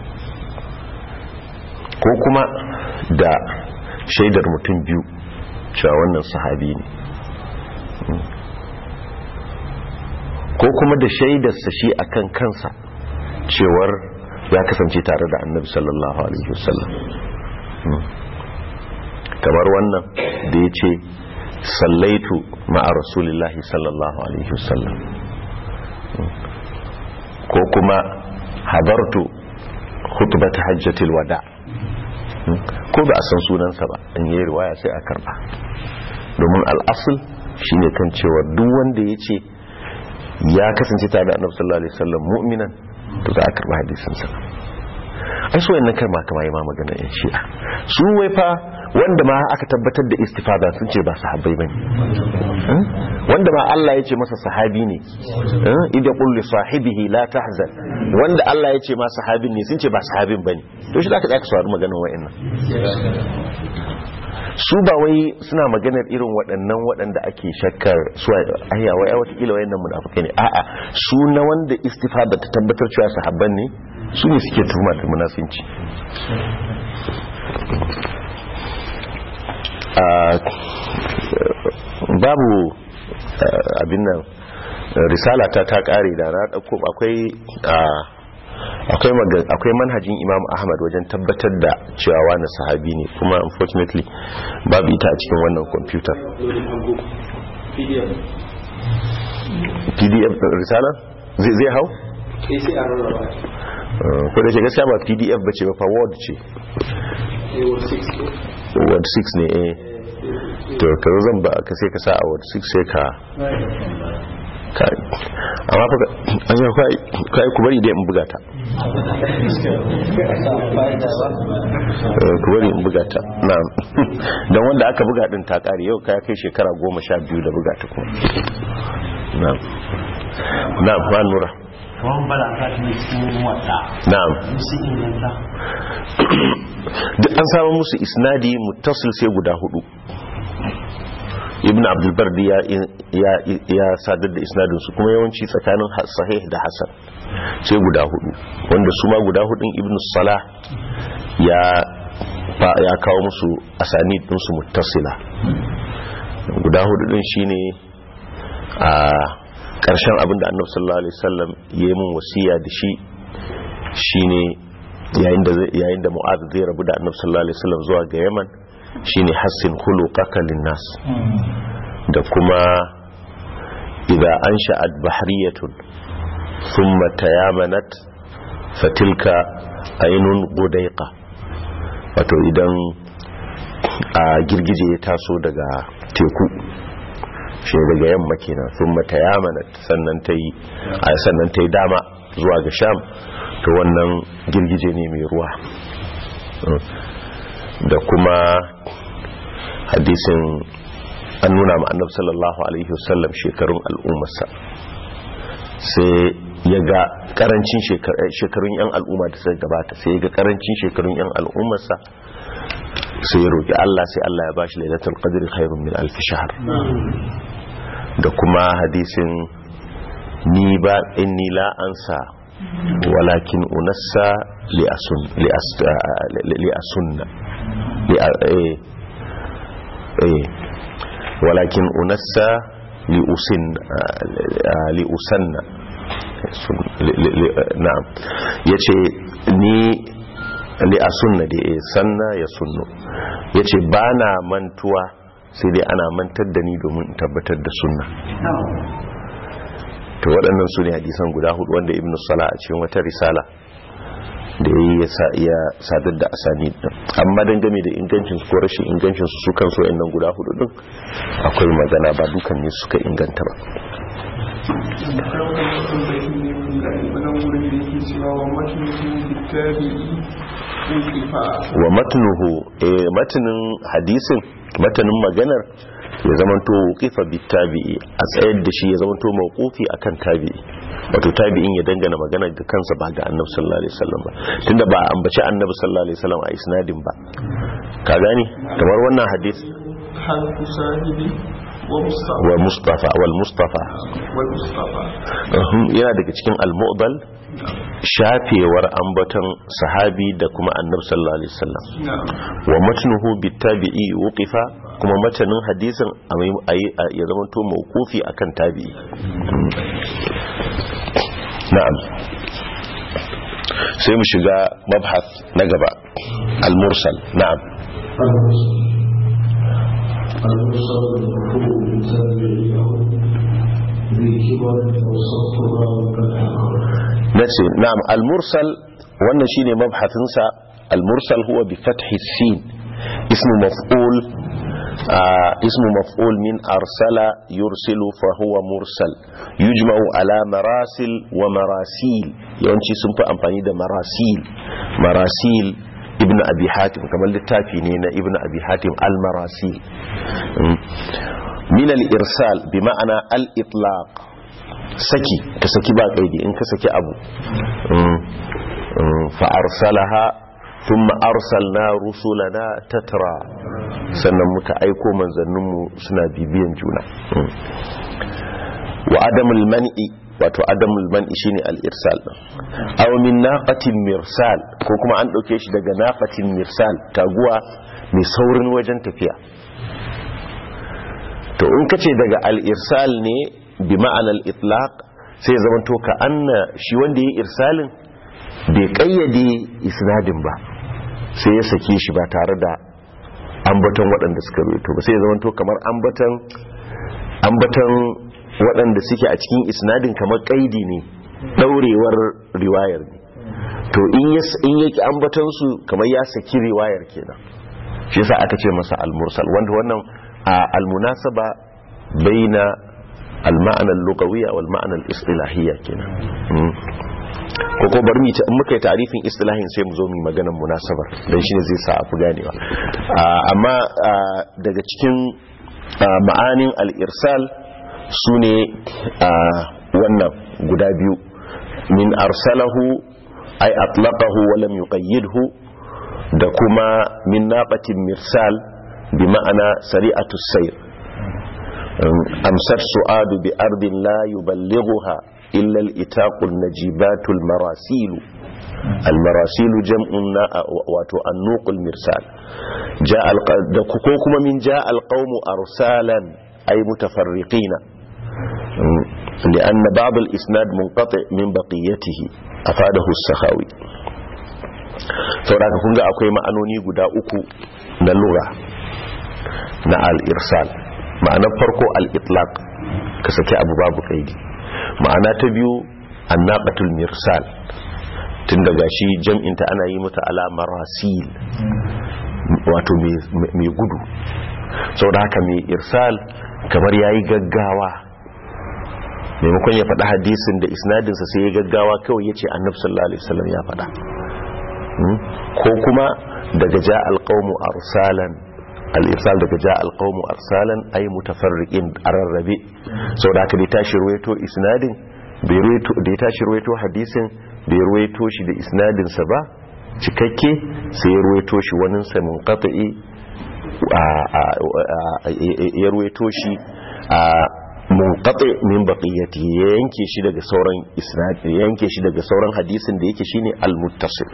ko kuma da shaidar mutum biyu cewa wannan sahabi ne ko kuma da shaidarsa shi akan kansa cewar ya kasance tare da annabi sallallahu alaihi wasallam kamar wannan da ya ce sallaitu ma'a rasulillahi sallallahu alaihi wasallam ko kuma hadartu khutbata hajjatil wada' ko ba a san sunansa ba in yi riwaya sai a karba domin al'asul shine kan cewa duk wanda ya ce ya kasance tare da annabi sallallahu alaihi wasallam mu'minan to za a karba hadisin sa ai so wannan kalma kama yi ma magana yan shi'a su wai fa wanda ma aka tabbatar da istifada sun ce ba sahabbai bane Eh? wanda ma Allah ya ce masa sahabi ne Eh? idza qul li sahibihi la tahzan wanda Allah ya ce ma sahabin ne sun ce ba sahabin bane to shi zaka tsaka saurari maganar wa'annan su ba wai suna maganar irin waɗannan waɗanda ake shakkar su ayya wai ai watakila wayannan munafikai ne a'a su na wanda istifada ta tabbatar cewa sahabban ne su ne suke tuhuma da munafinci Ah, babu ah, abin nan risala ta ta kare da na dauko akwai ah, akwai maga- akwai manhajin imam ahmad wajen tabbatar da cewa wani sahabi ne kuma unfortunately babu ita a cikin wannan kwamfutar pdf ɗin risala zai zai hau Uh, ko da ke gaskiya ba pdf ba ce ba fa word ce word 6 ne eh to ka zo zan ba ka sai ka sa a word 6 sai ka kai amma fa ka- an yi kai kai ku bari dai in buga ta Eh, ku bari in buga ta na'am dan wanda aka buga din ta kare yau kai kai shekara goma sha biyu da buga ta kuma na'am na'am ba nura Ruwan balaka ta cikin wata na'am su inganta duk an samu musu isnadi muttasil sai guda hudu ibn abdulbardi ya, ya, ya sadar da isnadin su kuma yawanci tsakanin ha- sahih da hasan sai guda hudu wanda su ma guda hudun ibn salah ya fa- ya kawo musu asani din su muttasila guda hudu din shine a ƙarshen abin da annabi sallallahu alaihi wasallam ya yi mun wasiya da shi shine yayin da zai- yayin da mu'adh zai rabu da annabi sallallahu alaihi wasallam zuwa ga yaman shine hassin khuluqaka linnas da kuma idza ansha'at bahriyatun thumma tayamanat fatilka aynun budayqa wato idan a girgije ya taso daga teku shi daga yamma kenan thumma tayamanat sannan tayi a sannan tayi dama zuwa ga sham to wannan girgije ne mai ruwa da kuma hadisin an nuna ma annabi sallallahu alaihi wasallam shekarun al'ummarsa sai ya ga karancin shekarun yan al'umma da suka gabata sai ya ga karancin shekarun yan al'ummarsa sai ya roki Allah sai Allah ya bashi lailatul qadri khairun min alf shahr da kuma hadisin ni ba inni la ansa walakin unassa li asun li as li asunna li eh eh walakin unassa li usin li usanna na'am yace ni li asunna da sanna ya sunnu yace bana mantuwa sai dai ana mantar da ni domin tabbatar da sunna to waɗannan su ne hadisan guda hudu wanda ibn sala a cikin wata risala da ya yi ya sadar da asani din amma dangane da ingancin ko rashin ingancin su kan so nan guda hudu din akwai magana ba dukan ne suka inganta ba wa matnuhu eh matanin hadisin matanin maganar ya zamanto wuqifa bitabi'i a tsayar da shi ya zamanto mawqufi akan tabi'i wato tabi'in ya dangana magana ga kansa ba ga annabi sallallahu alaihi wasallam ba tunda ba a ambaci annabi sallallahu alaihi wasallam a isnadin ba ka gani kamar wannan hadis wa mustafa wal mustafa yana daga cikin al-mu'dal shafewar ambaton sahabi da kuma annabi sallallahu alaihi wasallam wa matnuhu bitabi'i wuqifa kuma matanin hadisin ya zama to mawqufi akan tabi'i na'am sai mu shiga mabhath na gaba al-mursal na'am المرسل المرفوع بالتابعين ذي كبر وصفها وكالحقر nace na'am al-mursal wannan shine mabhathin sa al-mursal huwa bi fathi sin ismu maf'ul ismu maf'ul min arsala yursilu fa huwa mursal yujma'u ala marasil wa marasil yawanci sun fi amfani da marasil marasil ibn abi hatim kamar littafi ne na ibn abi hatim al-marasil min al-irsal bi ma'ana al-itlaq saki ka saki ba kaidi in ka saki abu fa arsalaha thumma arsalna rusulana tatra sannan muka aiko manzanninmu suna bibiyan juna wa adamul man'i wato adamul man'i shine al-irsal aw min naqatin mirsal ko kuma an dauke shi daga naqatin mirsal taguwa mai saurin wajen tafiya to in kace daga al-irsal ne bi ma'ana al-itlaq sai zaman to ka anna shi wanda yayi irsalin bai kayyade isnadin ba sai ya sake shi ba tare da ambaton waɗanda suka rubuto ba sai ya zaman to kamar ambaton ambaton waɗanda suke a cikin isnadin kamar kaidi ne ɗaurewar riwayar ne to in yake ambaton su kamar ya saki riwayar kenan shi yasa aka ce masa al-mursal wanda wannan al-munasaba baina al-ma'ana al-lughawiyya wal ma'ana al-istilahiyya kenan ko ko bari mu ta in muka yi tarifin istilahin sai mu zo mu maganar munasabar dan shine zai sa a fi ganewa amma daga cikin ma'anin al-irsal su ne a wannan guda biyu min arsalahu ay atlaqahu wa lam yuqayyidhu da kuma min naqatin mirsal bi ma'ana sari'atu sayr amsar su'adu bi ardin la yuballighuha illa al-itaqu an-najibatu al-marasil al-marasil jam'un wato an-nuq al-mirsal ja'a da ko kuma min ja'a al-qawmu arsalan ay mutafarriqina لأن بعض الإسناد منقطع من بقيته أفاده السخاوي sauraka kun ga akwai ma'anoni guda uku na lura na al-irsal ma'anar farko al-itlaq ka saki abu babu kaidi ma'ana ta biyu annaqatul mirsal tun daga shi jam'inta ana yi mata ala marasil wato mai gudu saboda haka mai irsal kamar yayi gaggawa maimakon ya faɗa hadisin da isnadinsa sai ya gaggawa kawai ya ce annabi sallallahu alaihi wasallam ya faɗa ko kuma daga ja alqawmu arsalan al-irsal daga ja alqawmu arsalan ay mutafarriqin ararrabe saboda haka da tashi ruwaito isnadin bai ruwaito da ya tashi ruwaito hadisin bai ruwaito shi da isnadin sa ba cikakke sai ya ruwaito shi wani sa munqati ya ruwaito shi a munqati min baqiyati ya yanke shi daga sauran isnad ya yanke shi daga sauran hadisin da yake shine al-muttasil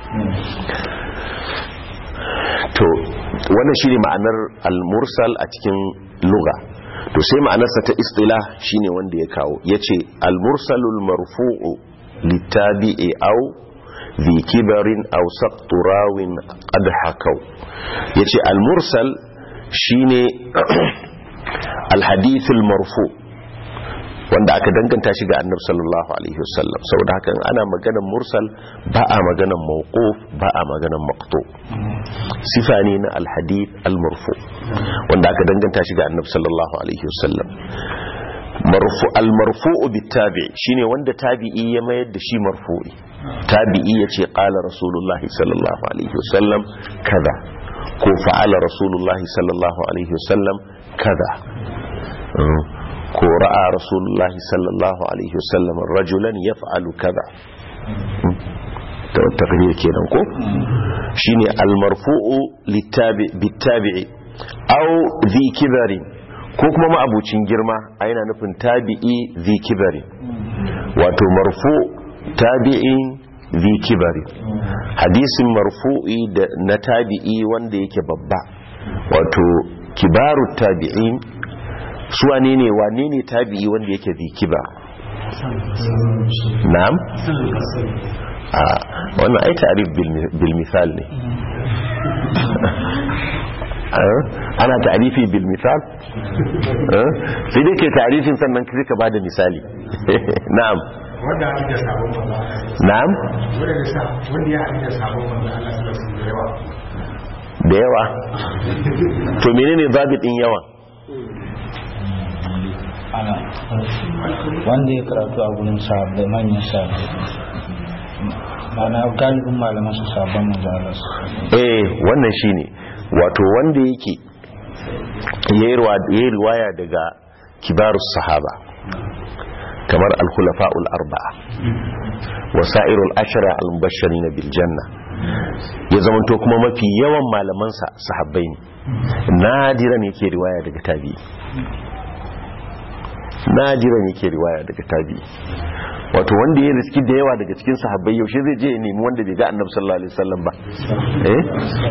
to wannan shine ma'anar al-mursal a cikin lugha to sai ma'anarsa ta istilah shine wanda ya kawo yace al-mursalul marfu'u litabi'i aw ذي كبر أو سقط راو قد حكوا يتي المرسل شيني الحديث المرفوع wanda aka danganta shi ga annabi sallallahu alaihi wasallam saboda haka ana maganar mursal ba a maganar mawquf ba a maganar maqtu sifa ne na alhadith almarfu wanda aka danganta shi ga annabi sallallahu alaihi wasallam marfu almarfu'u bitabi shine wanda tabi'i ya mayar da shi marfu'i tabi'i yace qala rasulullahi sallallahu alaihi wasallam kaza ko fa'ala rasulullahi sallallahu alaihi wasallam kaza ko ra'a rasulullahi sallallahu alaihi wasallam rajulan yaf'alu kaza ta takrir kenan ko shine almarfu'u litabi bitabi'i aw dhi kibarin ko kuma ma'abucin girma a yana nufin tabi'i dhi kibarin wato marfu tabi'in dhi kibarin hadisin marfu'i da na tabi'i wanda yake babba wato kibaru tabi'in su wane ne wane ne tabi'i wanda yake zikiba na'am a wannan ai ta'rif bil misal ne ana ta'rifi bil misal sai dai ke ta'rifin sannan kai ka bada misali na'am wanda ya da sabon manzo na'am wanda ya sa wanda ya da sabon manzo Allah sallallahu alaihi da yawa to menene zabit din yawa wanda ya karatu a gurin sahabbai manyan sahabbai ma'ana galibin malaman su sabon manzala su eh wannan shine wato wanda yake yayi ruwa- yayi riwaya daga kibarus sahaba kamar al-khulafa'ul arba'a wasa'irul ashara al-mubashirin bil janna ya zamanto kuma mafi yawan malamansa sahabbai ne nadiran yake riwaya daga tabi'i nadiran yake riwaya daga tabi'i wato wanda ya riski da yawa daga cikin sahabbai yaushe zai je ya nemi wanda bai ga annabi sallallahu alaihi wasallam ba eh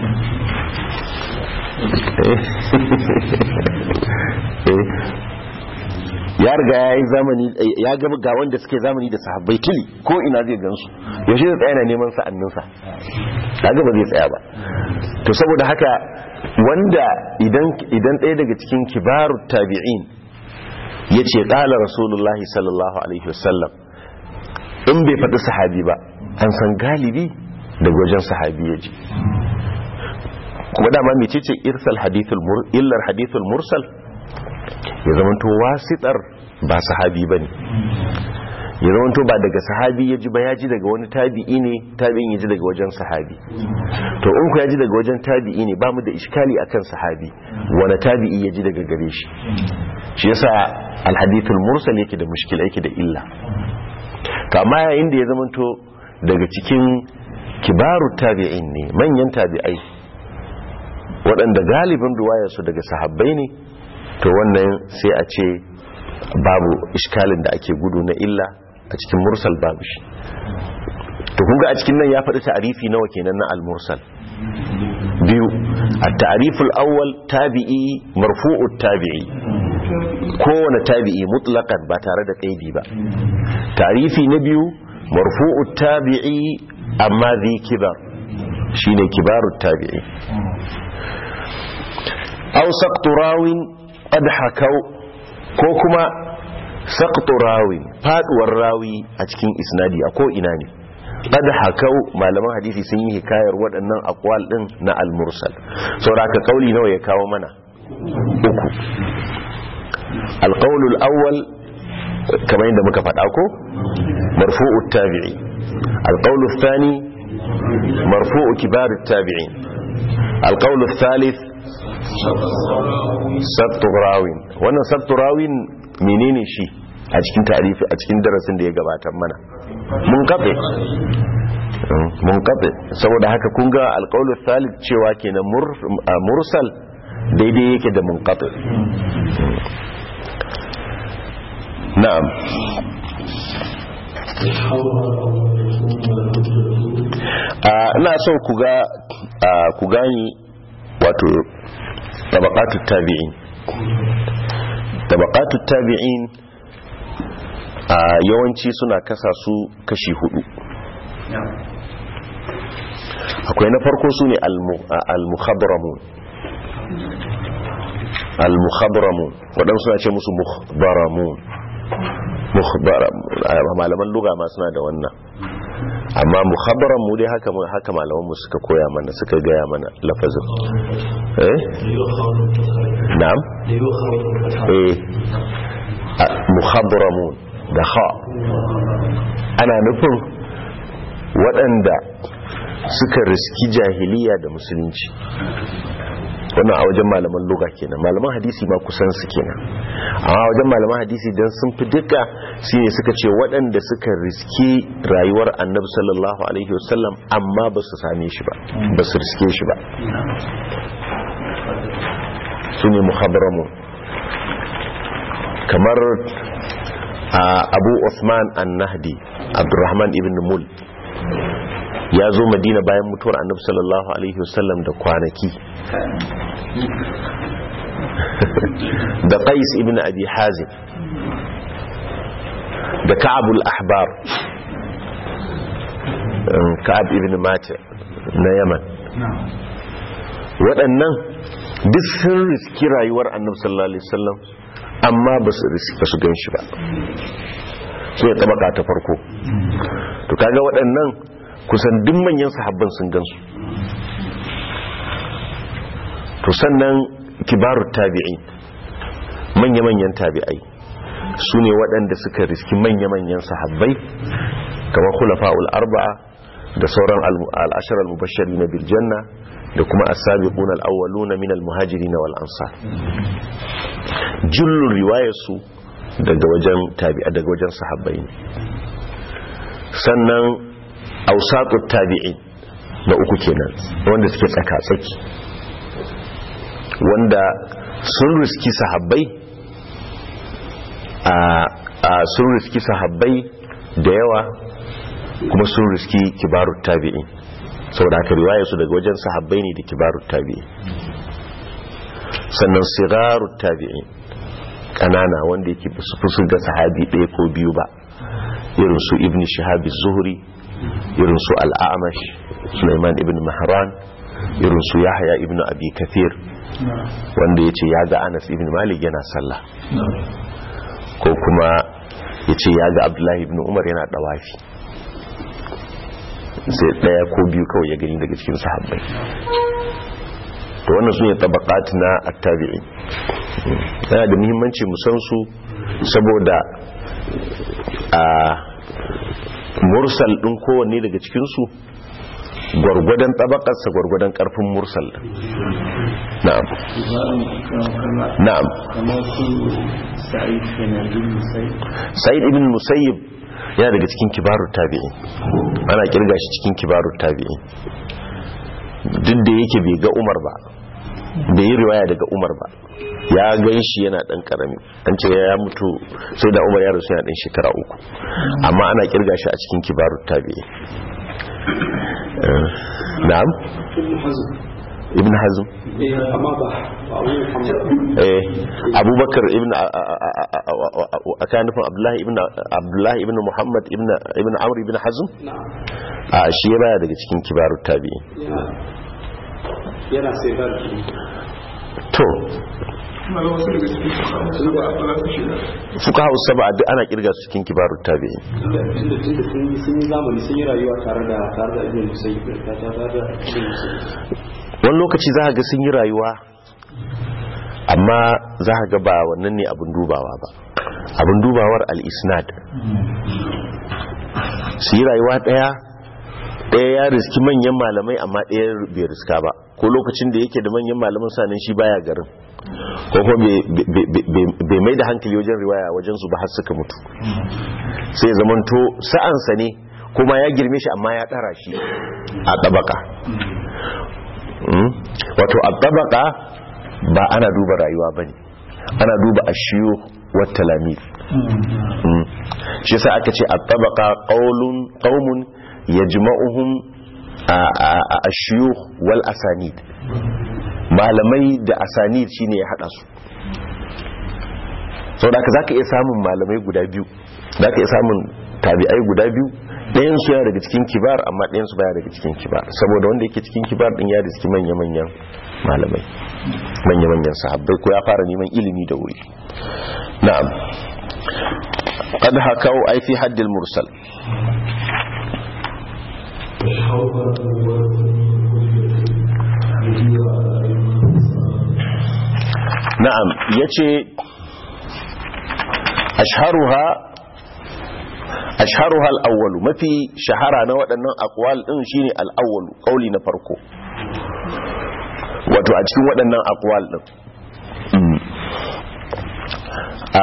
eh eh ya riga ya yi zamani ya gaba ga wanda suke zamani da sahabbai tili ko ina zai gansu yaushe zai tsaya na neman sa'anninsa ya gaba zai tsaya ba to saboda haka wanda idan idan ɗaya daga cikin kibaru tabi'in ya ce ƙala rasulullahi sallallahu alaihi wasallam in bai faɗi sahabi ba an san galibi daga wajen sahabi ya ji kuma dama mecece irsal hadithul mur illar hadithul mursal ya zamanto wasitar ba sahabi bane ya zamanto ba daga sahabi ya ji ba ya ji daga wani tabi'i ne tabi'in ya ji daga wajen sahabi to in ku ya ji daga wajen tabi'i ne ba mu da iskali akan sahabi wani tabi'i ya ji daga gare shi shi yasa alhadithul mursal yake da mushkila yake da illa kama yayin da ya zamanto daga cikin kibaru tabi'in ne manyan tabi'ai waɗanda galibin ruwayarsu daga sahabbai ne to wannan sai a ce babu iskalin da ake gudu na illa a cikin mursal babu shi to kunga a cikin nan ya faɗi ta'arifi nawa kenan na al-mursal biyu at-ta'riful awwal tabi'i marfu'ut tabi'i kowane tabi'i mutlaqan ba tare da kaidi ba ta'rifi na biyu marfu'ut tabi'i amma zai kibar shine kibarut tabi'i aw saqtu rawin qad hakau ko kuma saqtu rawin faduwar rawi a cikin isnadi a ko ina ne qad hakau malaman hadisi sun yi hikayar waɗannan aqwal din na al-mursal saboda kauli nawa ya kawo mana uku al-qawl al-awwal kamar yadda muka faɗa ko marfu'ut tabi'i al-qawl ath-thani marfu'u kibar at-tabi'in al-qawl ath-thalith sabtu rawin wannan sabtu rawin menene shi a cikin tarifi a cikin darasin da ya gabatar mana mun kafe mun kafe saboda haka kun ga alƙawlu thalith cewa kenan mursal daidai yake da munqati na'am ina so ku ga ku gani wato tabaqatut tabi'in tabaqatut tabi'in a yawanci suna kasa su kashi hudu akwai na farko su ne al-mukhadramun al-mukhadramun waɗansu suna ce musu mukhdaramun malaman luga ma suna da wannan amma muhabbaran mu dai haka haka malaman mu suka koya mana suka gaya mana lafazin eh na'am eh muhabbaramun da ha ana nufin waɗanda suka riski jahiliya da musulunci wannan a wajen malaman luga kenan malaman hadisi ma kusan su kenan amma wajen malaman hadisi dan sun fi duka shine suka ce waɗanda suka riski rayuwar annabi sallallahu alaihi wasallam amma ba su same shi ba ba su riske shi ba su ne muhabbaramu kamar abu Uthman an-nahdi abdurrahman ibn mul ya zo madina bayan mutuwar annabi sallallahu alaihi wasallam da kwanaki da qais ibn abi hazim da ka'abul ahbar ka'ab ibn mata na yaman waɗannan duk sun riski rayuwar annabi sallallahu alaihi wasallam amma ba su gan shi ba su ya tabaka ta farko to kaga waɗannan kusan duk manyan sahabban sun gansu to sannan kibaru tabi'i manya-manyan tabi'ai su ne waɗanda suka riski manya-manyan sahabbai kamar khulafa'ul arba'a da sauran al'ashar al-mubashari na biljanna da kuma as-sabiquna al-awwaluna min al-muhajirin wal ansar jullun riwayarsu daga wajen tabi'a daga wajen sahabbai ne sannan awsatut tabi'in na uku kenan wanda suke tsaka tsaki wanda sun riski sahabbai a sun riski sahabbai da yawa kuma sun riski kibarut tabi'in saboda haka riwaya su daga wajen sahabbai ne da kibarut tabi'in sannan sigarut tabi'in kanana wanda yake su fi ga sahabi ɗaya ko biyu ba irin su ibn shihab zuhri irin su al-a'mash sulaiman ibn mahran irin su yahya ibn abi kathir wanda yace ya ga anas ibn malik yana sallah ko kuma yace ya ga abdullahi ibn umar yana dawafi sai daya ko biyu kawai ya gani daga cikin sahabbai to wannan sune tabaqat na at-tabi'in yana da muhimmanci mu san su saboda a mursal din kowanne daga cikin su gwargwadon tabakarsa gwargwadon karfin mursal na'am na'am kamar su sa'id kenan bin musayyib sa'id ibn musayyib yana daga cikin kibarut tabi'in ana kirga shi cikin kibarut tabi'in duk da yake bai ga umar ba bai yi riwaya daga umar ba ya gan shi yana dan karami an ce ya mutu sai da umar ya rasu yana dan shekara uku amma ana kirga shi a cikin kibarut tabi'in na'am ibn hazm amma ba eh abubakar ibn a kan nufin abdullahi ibn abdullahi ibn muhammad ibn ibn amr ibn hazm a shi ya baya daga cikin kibarut tabi'in yana sai gar to fuka hausa ba duk ana kirga su cikin kibarut tabi'in tunda tunda sun sun yi zamani sun yi rayuwa tare da tare da ibn musayyib da tare da ibn musayyib wani lokaci za ga sun yi rayuwa amma za ga ba wannan ne abin dubawa ba abin dubawar al-isnad su yi rayuwa daya daya ya riski manyan malamai amma daya bai riska ba ko lokacin da yake da manyan malaman sanin shi baya garin ko kuma bai mai da hankali wajen riwaya wajen su ba har suka mutu sai zamanto sa'ansa ne kuma ya girme shi amma ya ɗara shi a ɗabaka wato a ɗabaka ba ana duba rayuwa ba ne ana duba a shiyo wata lamir shi sa aka ce a ɗabaka ƙaumun ya jima'uhun a shiyo wal asanid malamai da asanid shine ya hada su sau da za ka iya samun malamai guda biyu za ka iya samun tabi'ai guda biyu ɗayan su ya daga cikin kibar amma ɗayan su baya daga cikin kibar saboda wanda yake cikin kibar ɗin ya riski manya-manyan malamai manya-manyan sahabbai ko ya fara neman ilimi da wuri na'am qad hakau ai fi haddil mursal na'am yace ashharuha ashharuha al-awwal mafi shahara na waɗannan aqwal din shine al-awwal kauli na farko wato a cikin waɗannan aqwal din a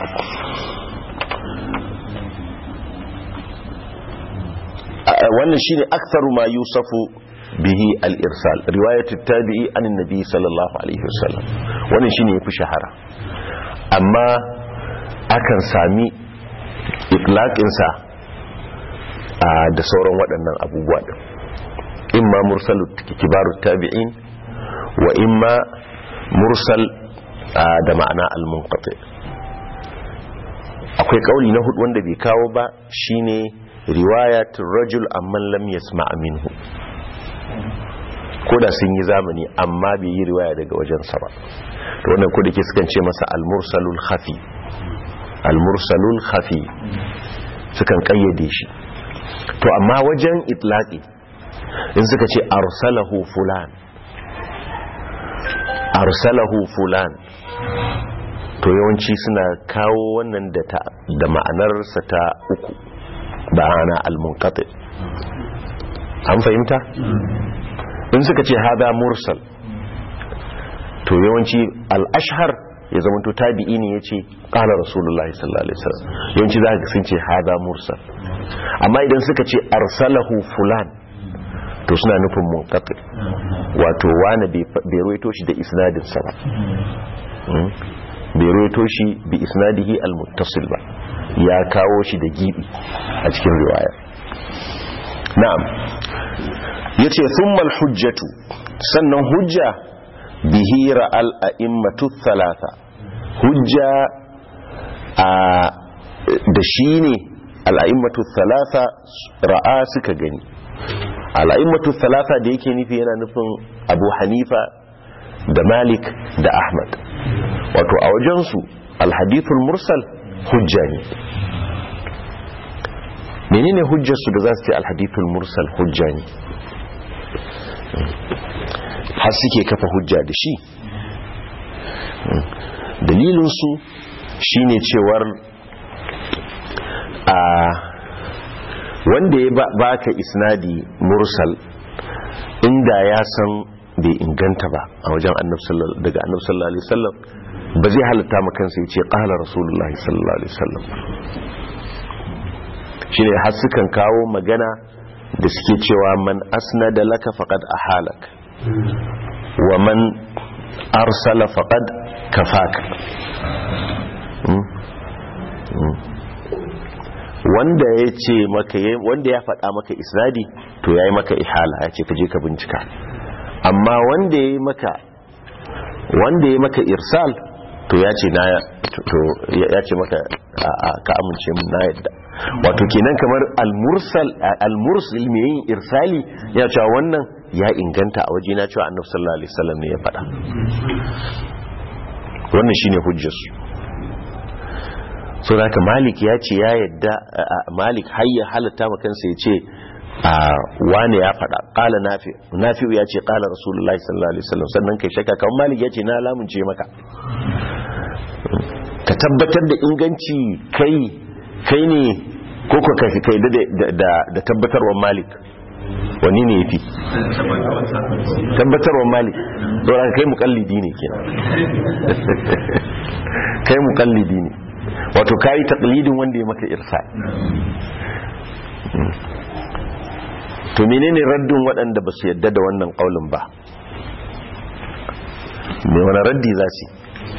wannan shine aktharu ma yusafu bihi al-irsal riwayat at-tabi'i an an-nabi sallallahu alaihi wasallam wannan shine yafi shahara amma akan sami itlaqin sa da sauran waɗannan abubuwa din imma mursal kibaru tabi'in wa imma mursal da ma'ana al-munqati akwai kauli na hudu wanda bai kawo ba shine riwayatul rajul amman lam yasma' minhu ko da sun yi zamani amma bai yi riwaya daga wajensa ba to wannan ko da ke sukan ce masa al-mursalul khafi al-mursalul khafi sukan kayyade shi to amma wajen itlaqi in suka ce arsalahu fulan arsalahu fulan to yawanci suna kawo wannan da ta da ma'anarsa ta uku ba ana al-munqati an fahimta in suka ce hada mursal to yawanci al-ashhar ya zama to tabi'i ne yace qala rasulullahi sallallahu alaihi wasallam yawanci za ka sun ce hada mursal amma idan suka ce arsalahu fulan to suna nufin munqati wato wani bai ruwaito shi da isnadin sa ba Mm. bai ruwaito shi bi isnadihi al-muttasil ba ya kawo shi da gibi a cikin riwaya na'am yace thumma al-hujjatu sannan hujja bihi ra'al a'immatu thalatha hujja a da shi ne al-a'immatu thalatha ra'a suka gani al-a'immatu thalatha da yake nufi yana nufin Abu Hanifa da Malik da Ahmad wato a wajensu al-hadithul mursal hujja ne menene hujjarsu da za su ce al-hadithul mursal hujja ne har suke kafa hujja da shi dalilinsu shine cewar a wanda ya baka isnadi mursal inda ya san bai inganta ba a wajen daga annabi sallallahu alaihi wasallam ba zai halatta ma kansa ya ce qala rasulullahi sallallahu alaihi wasallam shine har sukan kawo magana da suke cewa man asnada laka faqad ahalak wa man arsala faqad kafaka wanda ya ce maka wanda ya faɗa maka isnadi to yayi maka ihala ya ce ka je ka bincika amma wanda ya maka wanda ya maka irsal to ya ce na to ya ce maka ka amince mun na yadda wato kenan kamar al-mursal al-mursil mai yin irsali ya cewa wannan ya inganta a waje na cewa annabi sallallahu alaihi wasallam ne ya faɗa wannan shine hujjarsu so haka malik ya ce ya yadda malik har ya halatta ma kansa ya ce wane ya faɗa ƙala nafi nafi'u ya ce ƙala rasulullahi sallallahu alaihi wasallam sannan kai shakka kan malik ya ce na lamunce maka ka tabbatar da inganci kai kai ne ko ko kai kai da da tabbatarwar malik wani ne yafi tabbatarwar malik don kai mukallidi ne kenan kai mukallidi ne wato kai taqlidin wanda ya maka irsa to menene raddin waɗanda ba su yadda da wannan ƙaulin ba me wani raddi za su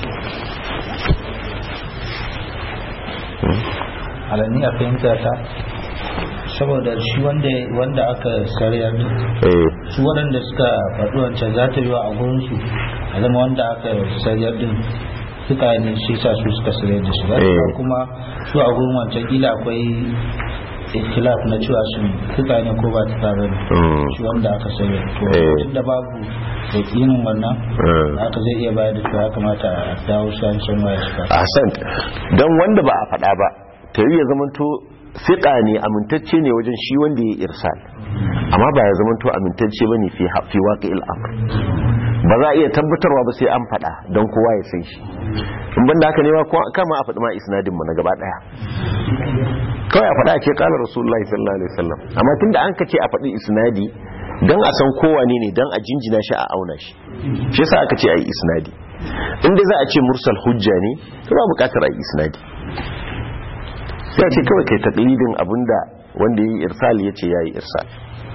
alani a fahimta ta saboda shi wanda aka sarya ne su waɗanda suka faɗi wancan za ta yi wa a gurinsu a zama wanda aka sarya din suka ne shi sa su suka sarya da shi ba kuma su a gurin wancan kila akwai ikhtilaf na cewa shi tuka ne ko ba tuka ba ne shi wanda aka sanya to tunda babu yakinin wannan aka zai iya bayar da cewa ya kamata a dawo shan shan waya shi a san don wanda ba a faɗa ba ta yi ya zamanto fiƙa ne amintacce ne wajen shi wanda ya irsal amma ba ya zamanto amintacce ba ne fi waƙi al'amur ba za a iya tabbatarwa ba sai an faɗa don kowa ya san shi in banda haka ne ma kama a faɗi ma isnadin mu na gaba ɗaya kawai a faɗa ce ƙalar rasulullahi sallallahu alaihi wasallam amma tun da an ka ce a faɗi isnadi don a san kowa ne ne don a jinjina shi a auna shi shi yasa aka ce a yi isnadi inda za a ce mursal hujja ne to ba buƙatar a yi isnadi sai a ce kawai kai taƙlidin abinda wanda ya yi irsal ya ce ya yi irsal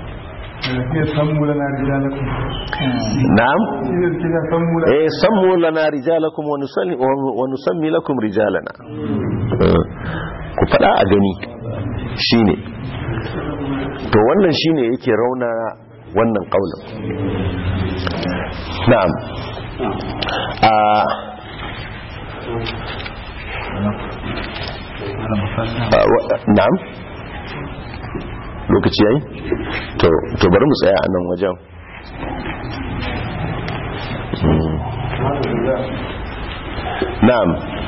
na'am eh sammu lana rijalakum wa nusalli wa nusammi lakum rijalana ku fada a gani shine to wannan shine yake rauna wannan kaulin na'am a na'am lokaci yayi to to bari mu tsaya a nan wajen na'am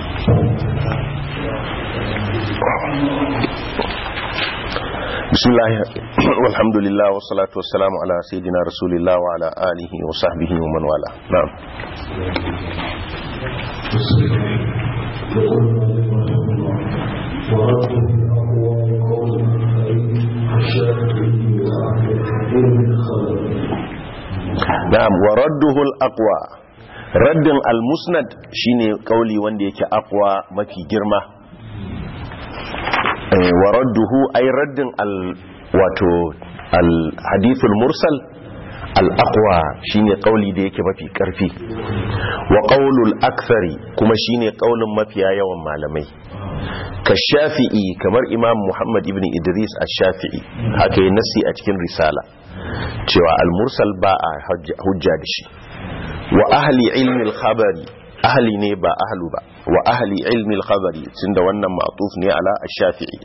bismillah walhamdulillah wassalatu wassalamu ala sayyidina rasulillah wa ala alihi wa sahbihi wa man wala na'am ورده في أقوال قول الآخرين na'am wa radduhu al-aqwa raddin al-musnad shine kauli wanda yake aqwa mafi girma wa radduhu ay raddin al wato al-hadithul mursal al-aqwa shine kauli da yake mafi karfi wa qaulul akthari kuma shine kaulin mafiya yawan malamai ka shafi'i kamar imam muhammad ibn idris ash-shafi'i haka yi nasi a cikin risala cewa al-mursal ba a hujja da shi wa ahli ilmi al-khabari ahli ne ba ahlu ba wa ahli ilmi al-khabari tunda wannan ma'tuf ne ala ash-shafi'i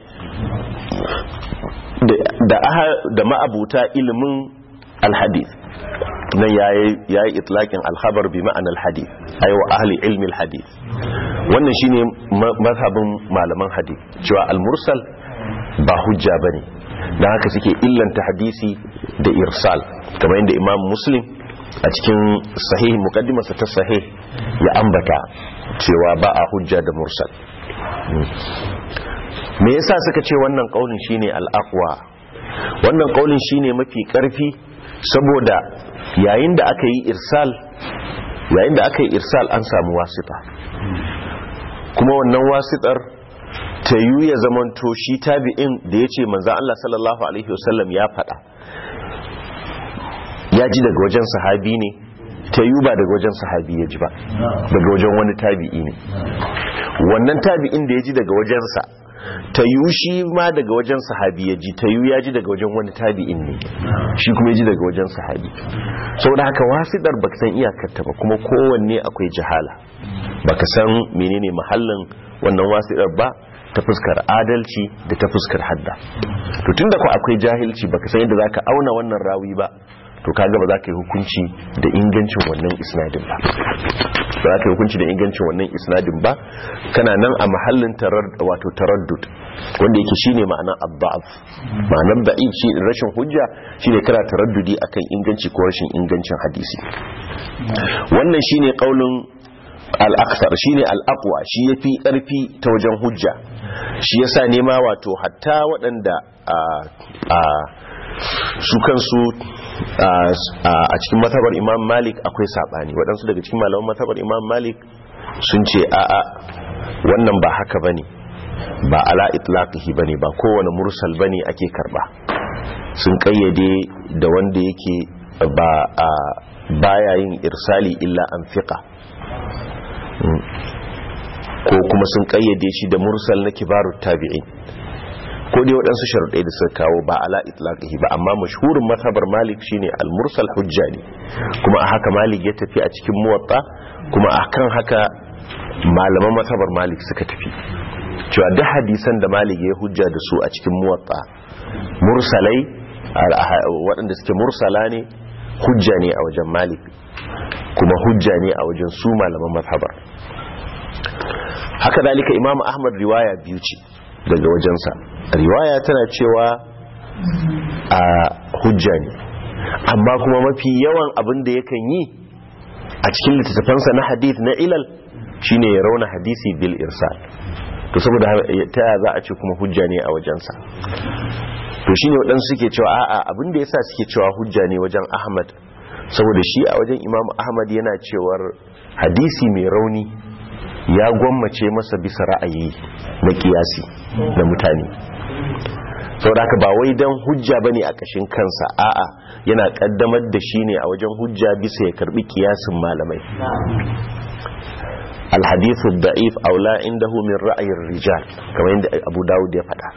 da da ma'abuta ilimin al-hadith nan yayi yayi itlaqin al-khabar bi ma'anar al-hadith ay wa ahli ilmi al-hadith wannan shine mazhabin malaman hadith cewa al-mursal ba hujja bane dan haka suke illanta hadisi da irsal kamar yadda imam muslim a cikin sahih muqaddimarsa ta sahih ya ambata cewa ba a hujja da mursal me yasa suka ce wannan kaulin shine al-aqwa wannan kaulin shine mafi karfi saboda yayin da aka yi irsal yayin da aka yi irsal an samu wasita kuma wannan wasitar ta yi ya zamanto shi tabi'in da ya ce manzan Allah sallallahu Alaihi wasallam ya faɗa ya ji daga wajen sahabi ne ta yi ba daga wajen sahabi ya ji ba daga wajen wani tabi'i ne wannan tabi'in da ya ji daga wajensa ta yi shi ma daga wajen sahabi ya ji ta yi ya ji daga wajen wani tabi'in ne shi kuma ya ji daga wajen sahabi sau da haka wasiɗar ba san iyakarta ba kuma kowanne akwai jihala ba ka san menene mahallin wannan wasiɗar ba ta fuskar adalci da ta fuskar hadda to tunda ku akwai jahilci baka san yadda zaka auna wannan rawi ba to kaga ba za ka yi hukunci da ingancin wannan isnadin ba ba za ka yi hukunci da ingancin wannan isnadin ba kana nan a mahallin wato taraddud wanda yake shine ma'anar abba'af ma'anar da'if shi rashin hujja shine kana taraddudi akan inganci ko rashin ingancin hadisi wannan shine kaulin al-aksar shine al-aqwa shi yafi karfi ta wajen hujja shi yasa nema wato hatta waɗanda a su kansu a cikin matabar imam malik akwai saɓani waɗansu daga cikin malaman matabar imam malik sun ce a'a wannan ba haka bane ba ala itlaqihi bane ba kowane mursal bane ake karba sun kayyade da wanda yake ba a baya yin irsali illa an fiqa ko kuma sun kayyade shi da mursal na kibarut tabi'in ko dai waɗansu sharuɗai da suka kawo ba ala itlaqihi ba amma mashhurin mazhabar malik shine al-mursal hujja ne kuma a haka malik ya tafi a cikin muwatta kuma akan haka malaman mazhabar malik suka tafi cewa duk hadisan da malik ya hujja da su a cikin muwatta mursalai waɗanda suke mursala ne hujja ne a wajen malik kuma hujja ne a wajen su malaman mazhabar haka dalika imamu ahmad riwaya biyu ce daga wajensa riwaya tana cewa a hujja ne amma kuma mafi yawan abin da yakan yi a cikin littattafansa na hadith na ilal shine ya rauna hadisi bil irsal to saboda ta yaya za a ce kuma hujja ne a wajensa to shine waɗansu suke cewa a'a abin da yasa suke cewa hujja ne wajen ahmad saboda shi a wajen imam ahmad yana cewar hadisi mai rauni ya gwammace masa bisa ra'ayi na kiyasi na mutane saboda haka ba wai dan hujja bane a kashin kansa a'a yana kaddamar da shi ne a wajen hujja bisa ya karbi kiyasin malamai الحديث الضعيف أو لا عنده من رأي الرجال كما عند أبو داود يفعل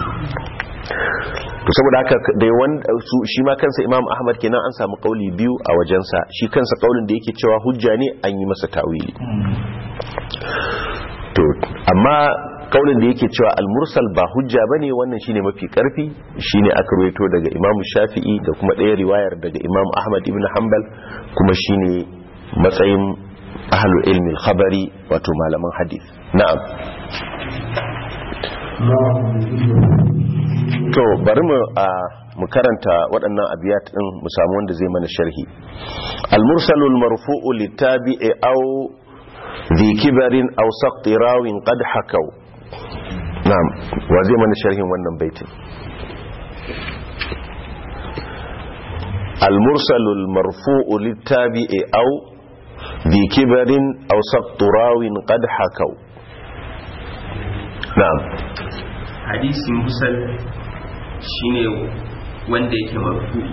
to saboda haka dai wanda su shi ma kansa Imam Ahmad kenan an samu kauli biyu a wajensa shi kansa kaulin da yake cewa hujja ne an yi masa tawili to amma kaulin da yake cewa al-mursal ba hujja bane wannan shine mafi karfi shine aka ruwaito daga Imam Shafi'i da kuma ɗaya riwayar daga Imam Ahmad ibn Hanbal kuma shine matsayin ahlul ilmi al-khabari wato malaman hadith na'am to bari mu mu karanta waɗannan abiyat din mu samu wanda zai mana sharhi al-mursalul marfu'u litabi'i aw ذي كبر أو سقط راو قد حكوا نعم وزي من الشرح wannan baitin المرسل المرفوع للتابع أو ذي كبر أو سقط راو قد حكوا نعم hadisi mursal shine wanda yake marfu'i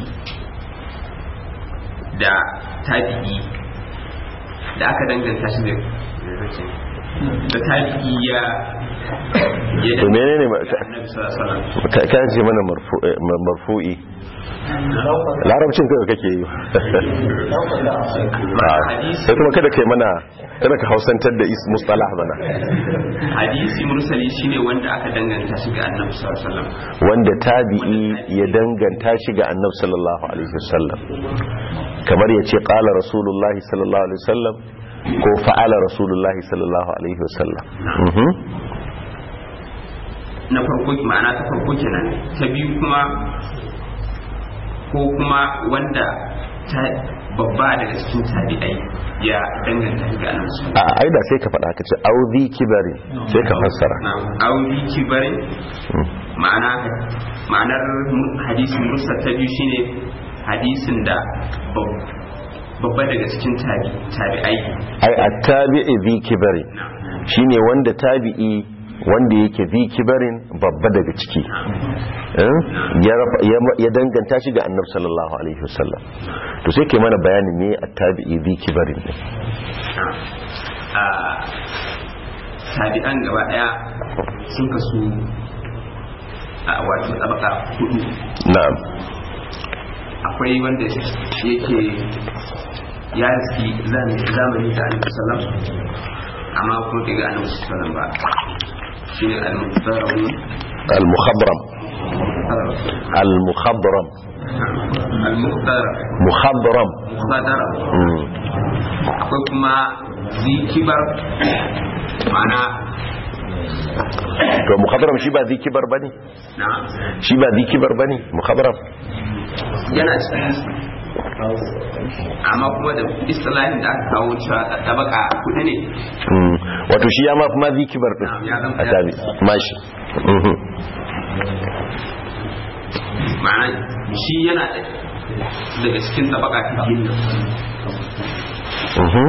da tabi'i da aka danganta shi da da tabi'i ya ya to menene ma- da annabi sallallahu alaihi wasallam ka ka ce mana marfu- eh, marfu'i larabcin kai kake yi sai kuma kada kai mana kada ka hausantar da is mustalah bana hadisi mursali shine wanda aka danganta shi ga annabi sallallahu alaihi wasallam wanda tabi'i ya danganta shi ga annabi sallallahu alaihi wasallam kamar ya ce qala rasulullahi sallallahu alaihi wasallam ko fa'ala rasulullahi sallallahu alaihi wasallam Mhm. na farko ma'ana ta farko kenan ta biyu kuma ko kuma wanda ta babba daga cikin tabi'ai ya danganta shi ga annabi sallallahu alaihi a ai da sai ka faɗa ka ce auzi kibari sai ka fassara wasallam auri kibarin ma'ana ma'anar mu- hadisin musa ta biyu shine hadisin da bab- babba daga cikin tabi- tabi'ai ai attabi'i zi kibari shine wanda tabi'i wanda yake zi kibarin babba daga ciki Eh? ya rafa- ya- ya danganta shi ga annabi sallallahu alaihi wasallam to sai ke mana bayanin me attabi'i zi kibarin ne a tabi'an gaba daya sun kasu a wato tabaka hudu na'am akwai wanda yake ya riski zamani zamani da annabi sallam amma kuma bai ga annabi sallam ba shine al-muqtarrabun al-mukhabram al-mukhabram al-muqtarrab mukhabram muqtarrab Mm. akwai kuma zikibar ma'ana to mukhabram shi ba zi kibar bane na shi ba zi kibar bane mukhabram yana cikin amma kuma da istilahin da aka kawo cewa tabaka kuɗi ne Mm. wato shi ya ma fi ma zi kibar din Na'am, ya zama- a tabi mashi Mhm. ma'ana shi yana daga cikin tabaka ta biyu Mhm.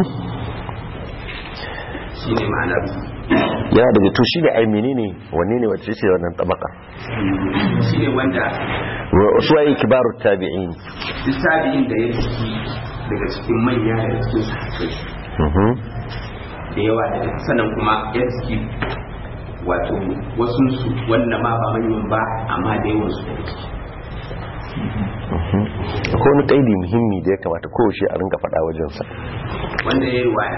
shi ne ma'anar yana daga to shi da ai menene wanne ne wacce ce wannan tabaka shi ne wanda su waye kibaru tabi'in littafin da ya ciki daga cikin manya da cikin sahabbai Mhm. da yawa da sannan kuma ya ciki wato wasu su wanda ma ba manyan ba amma da yawan su daga ciki akwai wani kaidi muhimmi da ya kamata kowace a rinka faɗa wajensa wanda ya yi waya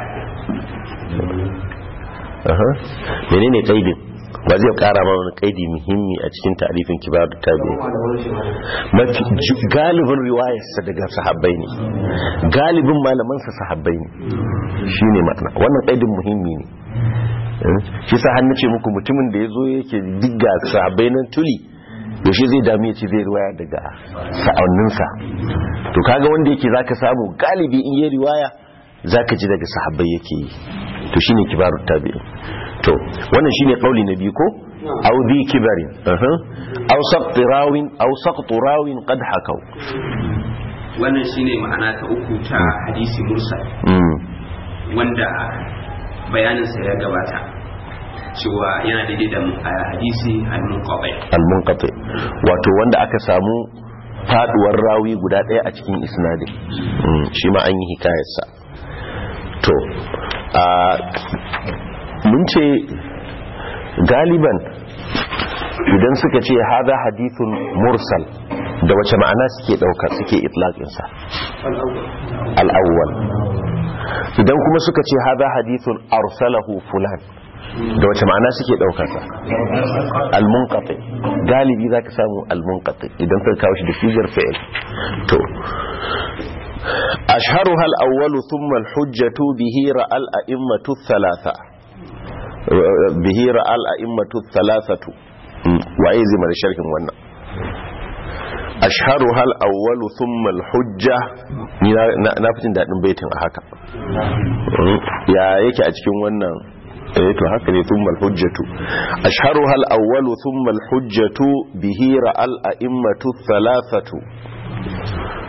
Aha. menene kaidin ba zai kara ma wani kaidi muhimmi a cikin ta'arifin kibar tabi'in mafi ju- galibin riwayarsa daga sahabbai ne galibin malamansa sahabbai ne shine ma'ana wannan kaidin muhimmi ne Eh, shi sa hannu ce muku mutumin da ya zo yake digga sahabbai nan tuli yaushe zai dami ya ce zai riwaya daga sa'anninsa to kaga wanda yake zaka samu galibi in yi riwaya zaka ji daga sahabbai yake yi to shine kibarut tabi'in to wannan shine kauli na biyu ko aw dhi kibarin aha aw saqt rawin aw saqt rawin qad hakaw wannan shine ma'ana ta uku ta hadisi mursal mm wanda bayaninsa ya gabata cewa yana daidai da uh, hadisi al-munqati al-munqati wato wanda aka samu faduwar rawi guda daya a cikin isnadin Mm, shi ma an yi hikayarsa to a mun ce galiban idan suka ce haza hadithun mursal da wace ma'ana suke dauka suke itlaqinsa al-awwal idan kuma suka ce haza hadithun arsalahu fulan da wace ma'ana suke daukarsa al-munqati galibi zaka samu al-munqati idan ka kawo shi da sigar fi'il to ashharuha al-awwal thumma al-hujjatu bihi ra'al a'immatu thalatha bihi ra'al a'immatu thalathatu waye zai mara sharhin wannan ashharuha al-awwal thumma al-hujja ni na na fitin dadin baitin a haka ya yake a cikin wannan eh to haka ne thumma al-hujjatu ashharuha al-awwal thumma al-hujjatu bihi ra'al a'immatu thalathatu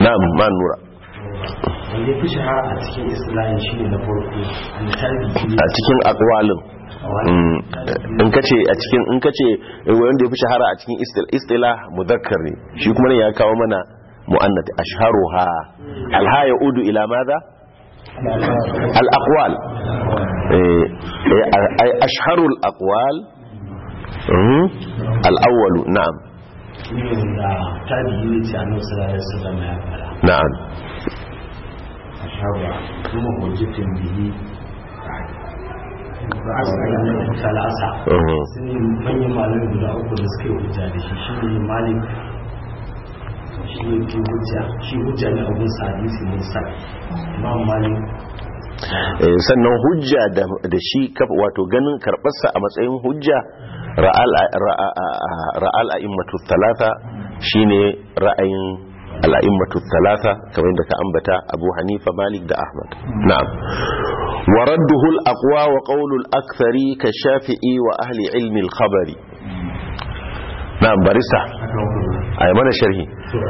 na'am ma nura wanda ya fi shahara a cikin islahin shi ne na farko an tabi a cikin akwalin Mm, in kace a cikin in kace wanda ya fi shahara a cikin istil- istilah muzakkar ne shi kuma ne ya kawo mana mu'annat ashharuha alha yaudu ila madha al aqwal eh eh, ay ashharul aqwal mhm, al awwal na'am shi ne wanda tabi ne ce a nan sallallahu alaihi wasallam ya fara na'am ashaba kuma hujjatin bihi ra'asa ayyukan talasa mhm. sun yi manyan malamai guda uku da suka yi hujja da shi shi ne malik shi ne ke hujja shi hujja ne abun sa hadisi musa imam malik Eh, sannan hujja da da shi kafa wato ganin karbarsa a matsayin hujja ra'al ra'a- ra'al a'immatu thalatha shine ra'ayin al'immatu thalatha kamar yadda ka ambata Abu Hanifa Malik da Ahmad na'am wa radduhu al-aqwa wa qawlu al-akthari ka Shafi'i wa ahli ilmi al-khabari na'am barista ay mana sharhi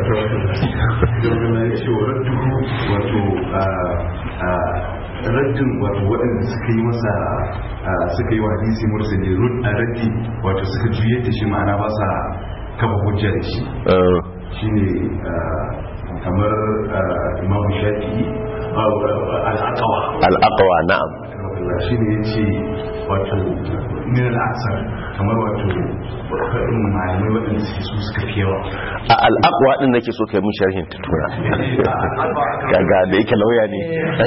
raddin wato waɗanda suka yi masa suka yi wa hadisi mursali rud a raddi wato suka juye da shi ma'ana ba sa kafa hujja da shi Eh, shine kamar imamu shafi'i al'akawa al-aqwa na'am shi ne ya ce wato min al'asar kamar wato faɗin malamai waɗanda suke su suka fi yawa a al-aqwa din nake so kai mun sharhin ta tura kaga da yake lauya ne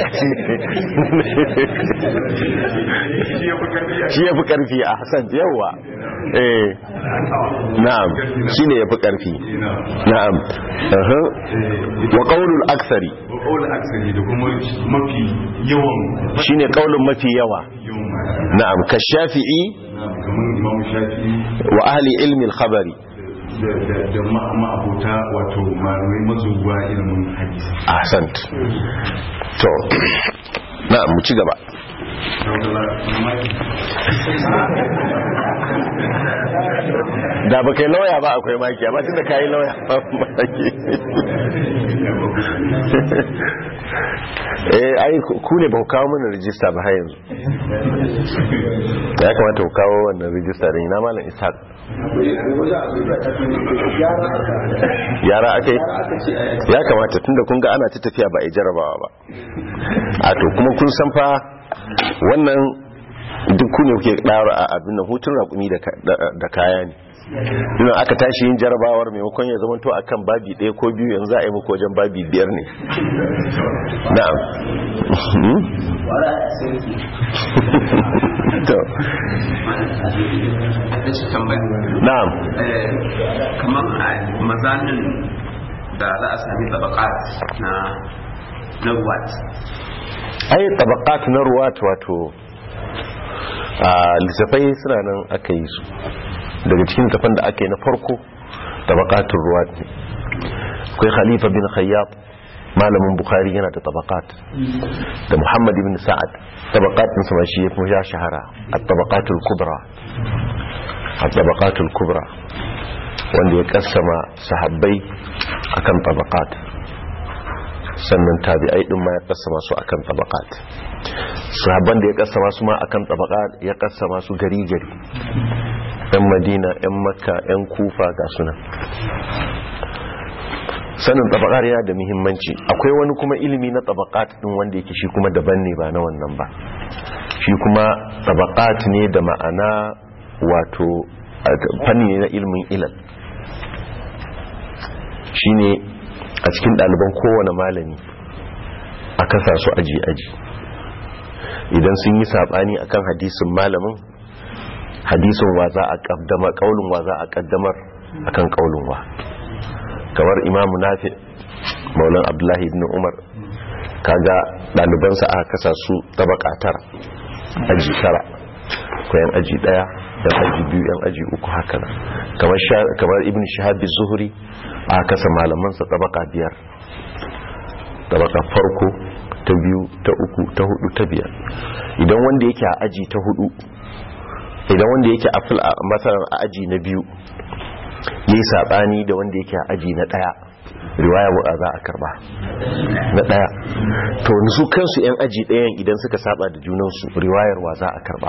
shi ya fi karfi a hassan yawa eh na'am shi ne ya fi karfi na'am aha. wa ƙaunin aksari wa ƙaunar aksari da kuma mafi yawan shi ne ƙaunin mafi yawa yawan malamai na'am ka shafi'i kamar imamu shafi'i wa ahli ilmin khabari da da- da ma- ma'abota wato malamai mazuwa ilimin hadisi ahsant to na'am mu ci gaba da ba kai lauya ba akwai maki amma tunda ka yi lauya ba maki eh ai ku ne ba ku kawo mana rijista ba har yanzu ya kamata ku kawo wannan rijista da ina malam ishaq yara aka yi ya kamata tunda kun ga ana ta tafiya ba a yi jarabawa ba a to kuma kun san fa wannan duk ku ne kuke ɗara a abin nan hutun raƙumi da ka- da- da kaya ne ina aka tashi yin jarabawar maimakon ya zamanto a kan babi ɗaya ko biyu yanzu za a yi muku wajen babi biyar ne na'am Hmm? to da shi tambaya na'am Eh, kamar a mazanin da za a sami tabakat na na ruwat ai tabaqat na ruwat wato a littafai suna nan aka yi su daga cikin littafan da aka yi na farko tabaqatul ruwat ne akwai khalifa bin khayyat malamin bukhari yana da tabaqat da muhammad ibn sa'ad tabaqat din sama shi yafi ya shahara at-tabaqatul kubra at-tabaqatul kubra wanda ya kassama sahabbai akan tabaqat sannan tabi'ai din ma ya kassama su akan tabaqat sahabban da ya kassama su ma akan tabaqat ya kassama su gari gari yan madina yan makka yan kufa ga sunan sanin tabaqat yana da muhimmanci akwai wani kuma ilimi na tabaqat din wanda yake shi kuma daban ne ba na wannan ba shi kuma tabaqat ne da ma'ana wato fanni ne na ilimin ilal shine a cikin ɗaliban kowane malami a kasa su aji-aji idan sun yi saɓani akan hadisin malamin hadisin wa za a ƙaddamar ƙaunin wa za a ƙaddamar akan ƙaunin wa kamar imamu nafi maulan abdullahi ibn umar kaga ɗalibansa aka kasa su tabaka tara aji tara ko yan aji ɗaya yan aji biyu yan aji uku haka nan kamar sha- kamar ibn shahabi zuhuri aka kasa malamansa tabaka biyar tabaka farko ta biyu ta uku ta hudu ta biyar idan wanda yake a aji ta hudu idan wanda yake a fil a matsalar a aji na biyu yayi sabani da wanda yake a aji na daya riwaya wa za a karba na daya to su kansu yan aji ɗayan idan suka saba da junansu riwayar wa za a karba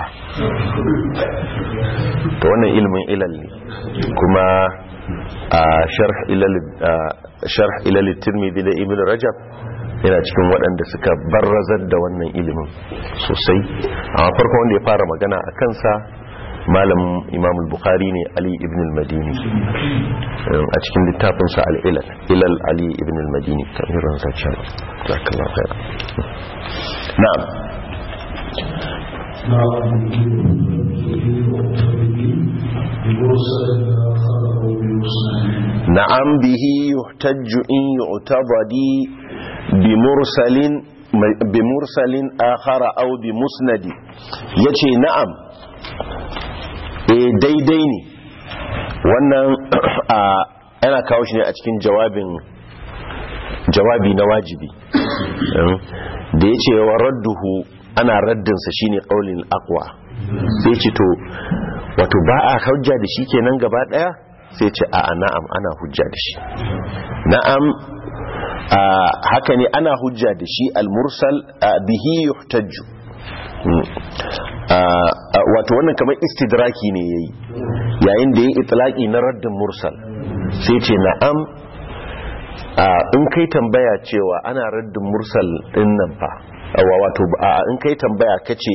to wannan ilimin ilal ne kuma a sharh ilal tirmidhi da ibn rajab yana cikin waɗanda suka barrazar da wannan ilimin sosai amma farko wanda ya fara magana a kansa malam imam bukhari ne ali ibn al-madini a cikin littafinsa al-ilal ilal ali ibn al-madini kamirin zaccen zakallah khair na'am na'am bihi yuhtajju in yu'tabadi bimursalin bimursalin akhara aw bimusnadi yace na'am eh daidai ne wannan yana kawo shi ne a cikin jawabin jawabi na wajibi da yace wa radduhu ana raddinsa shine qaulin aqwa sai ce to wato ba a hujja da shi kenan gaba daya sai ce a na'am ana hujja da shi na'am haka ne ana hujja da shi al-mursal bihi yuhtajju wato wannan kamar istidraki ne yayi yayin da yayi itlaqi na raddin mursal sai ce na'am in kai tambaya cewa ana raddin mursal din nan fa wato in kai tambaya kace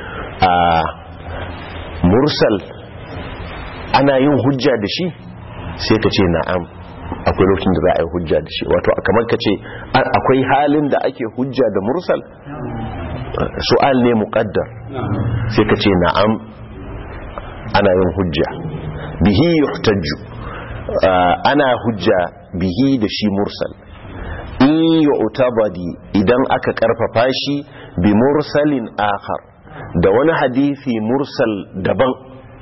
mursal ana yin hujja da shi sai ka ce na'am akwai lokacin da za a yi hujja da shi wato kamar ka ce akwai halin da ake hujja da mursal su'al ne muqaddar sai ka ce na'am ana yin hujja bihi yuhtajju ana hujja bihi da shi mursal in yu'tabadi idan aka karfafa shi bi mursalin akhar da wani hadisi mursal daban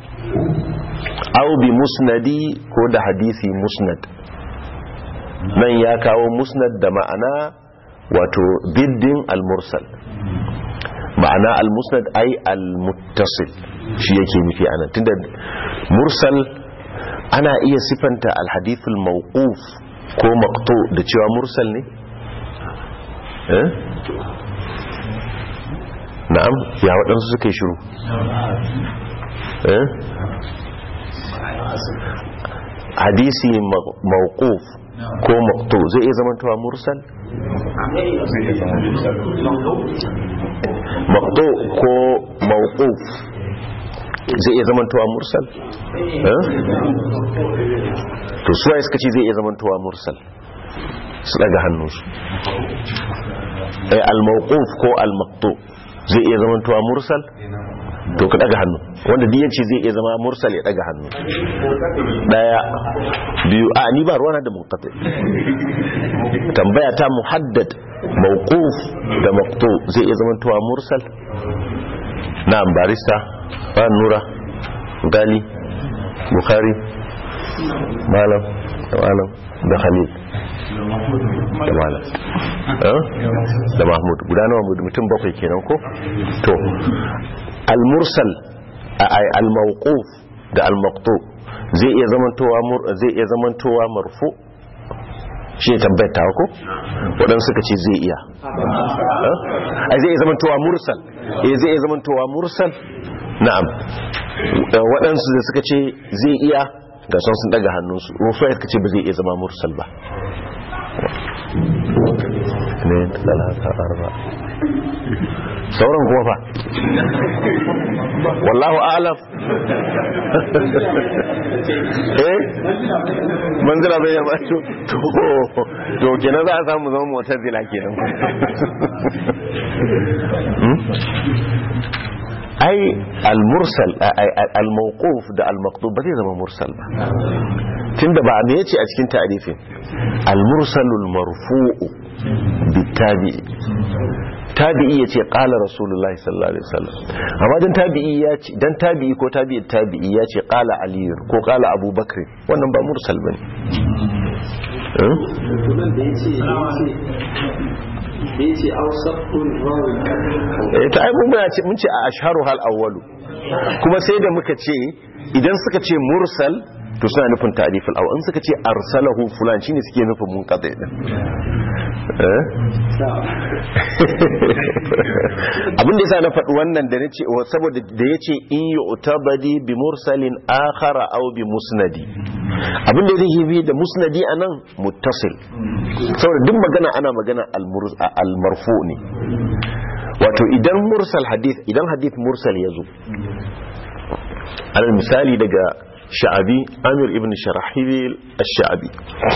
au bi musnadi ko da hadisi musnad nan ya kawo musnad da ma'ana wato biddin al-mursal ma'ana al-musnad ai al-muttasil shi yake nufi anan tunda mursal ana iya sifanta al-hadithul mawquf ko maqtu da cewa mursal ne eh na'am ya waɗansu suka yi shiru eh hadisi mawquf ko maqtu zai iya zamantowa mursal maqtu ko mawquf zai iya zamantowa mursal to suwaye suka ce zai iya zamantowa mursal su daga hannunsu al-mawquf ko al-maqtu zai iya zamantowa mursal to ka daga hannu wanda duk yace zai iya zama mursal ya daga hannu daya biyu a ni ba ruwana da munqati tambaya ta muhaddad mawquf da maqtu zai iya zama tuwa mursal na'am barista ba nura gali bukhari malam da malam da khalil da malam da mahmud guda nawa mutum bakwai kenan ko to al-mursal al-mawquf da al-maqtu zai iya zamantowa zai iya zamantowa marfu shi ne tambayar ta ko waɗansu suka ce zai iya ai zai iya zamantowa mursal eh zai iya zamantowa mursal na'am waɗansu da suka ce zai iya ga son sun daga hannunsu wasu ya ce ba zai iya zama mursal ba ne talata arba sauran kuma fa wallahu alam eh manzila bai yaba to to kenan za a samu zama motar zila kenan ai al-mursal al-mawquf da al-maqtub ba zai zama mursal ba tunda ba me yace a cikin ta'rifin al-mursalul marfu'u bitabi'i tabi'i yace qala rasulullahi sallallahu alaihi wasallam amma dan tabi'i yace dan tabi'i ko tabi'i tabi'i yace qala ali ko qala abubakar wannan ba mursal bane eh ta ai mun ce mun ce a asharu hal awwalu kuma sai da muka ce idan suka ce mursal to suna nufin ta'riful awwal in suka ce arsalahu fulan shine suke nufin munqati din eh abin da yasa na faɗi wannan da nace saboda da yace in yu'tabadi bi mursalin akhara aw bi musnadi abin da yake bi da musnadi anan muttasil saboda duk magana ana magana al-marfu ne wato idan mursal hadith idan hadith mursal yazo alal misali daga sha'abi amir ibn sharahibil ash-sha'abi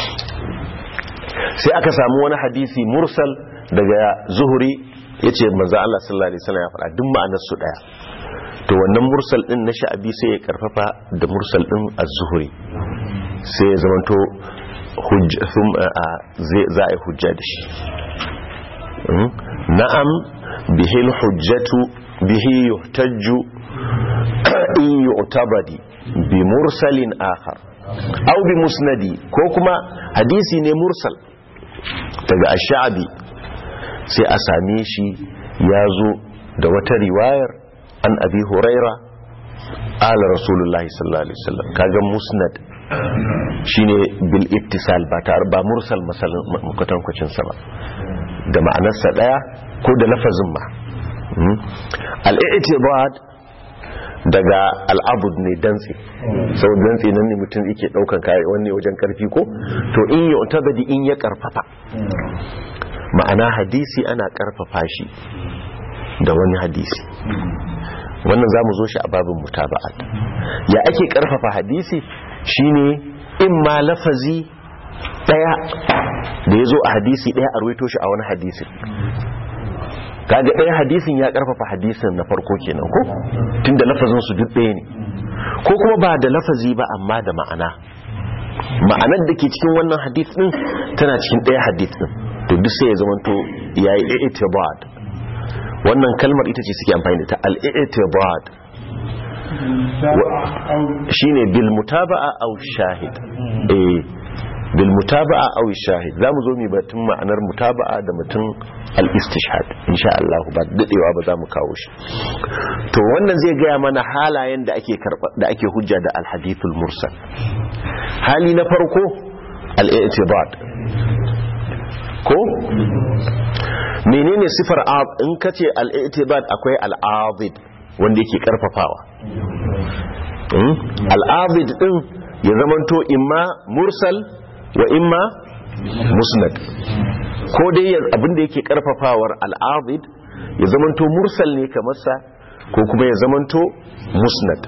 sai aka samu wani hadisi mursal daga zuhuri yace manzo Allah sallallahu alaihi wasallam ya faɗa duk ma'anar su daya to wannan mursal din na sha'abi sai ya karfafa da mursal din az-zuhri sai ya zamanto hujja za a hujja da shi na'am bihil hujjatu bihi yuhtajju in yu'tabadi bi mursalin akhar aw bi musnadi ko kuma hadisi ne mursal daga ash-sha'bi sai a same shi ya zo da wata riwayar an abi huraira ala rasulullahi sallallahu alaihi wasallam kaga musnad shine bil ittisal ba tar ba mursal masalan kwatankwacin sa ba da ma'anarsa daya ko da lafazin ma al-i'tibad daga al'abud ne dantse sau dantse nan ne mutum yake daukan kayan wanne wajen karfi ko to in yi otabadi in ya karfafa ma'ana hadisi ana karfafa shi da wani hadisi wannan za mu zo shi a babin mutaba'at ya ake karfafa hadisi shine in ma lafazi daya da ya zo a hadisi daya a ruwaito shi a wani hadisi kaga ɗaya hadisin ya ƙarfafa hadisin na farko kenan ko tunda lafazin su duk ɗaya ne ko kuma ba da lafazi ba amma da ma'ana ma'anar da ke cikin wannan hadis din tana cikin ɗaya hadis din to duk sai ya zamanto yayi i'tibad wannan kalmar ita ce suke amfani da ta al-i'tibad shine bil mutaba'a aw shahid eh bil mutaba'a aw shahid zamu zo mu batun ma'anar mutaba'a da mutum al-istishhad insha Allah ba dadewa ba zamu kawo shi to wannan zai gaya mana halayen da ake karba da ake hujja da al-hadithul mursal hali na farko al-i'tibad ko menene sifar in kace al-i'tibad akwai al-azid wanda yake karfafawa al-azid din ya zamanto imma mursal wa imma musnad ko dai abinda yake karfafawar al'abid ya zamanto mursal ne kamar sa ko kuma ya zamanto musnad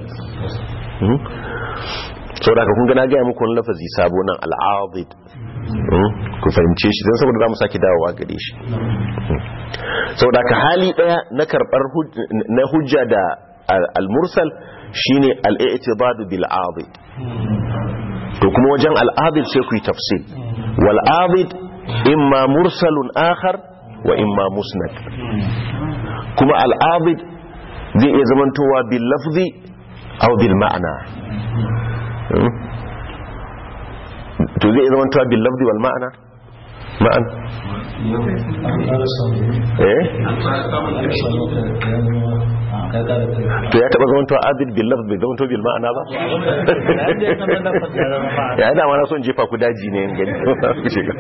sau da kun gana gaya muku wani lafazi sabo nan al'abid ku fahimce shi don saboda za mu sake dawowa gare shi sau da ka hali daya na karbar na hujja da al-mursal shine al-i'tibadu bil abid to kuma wajen al'abid sai ku yi tafsil wal'abid imma mursalun akhar wa imma musnad kuma al'abid zai iya zamantowa bil lafzi aw bil ma'ana to zai iya zamantowa bil lafzi wal ma'ana ma'an eh to ya taba zamantowa abid bil lafzi bai zamanto bil ma'ana ba ya yi dama na son jefa ku daji ne yin gani ku shiga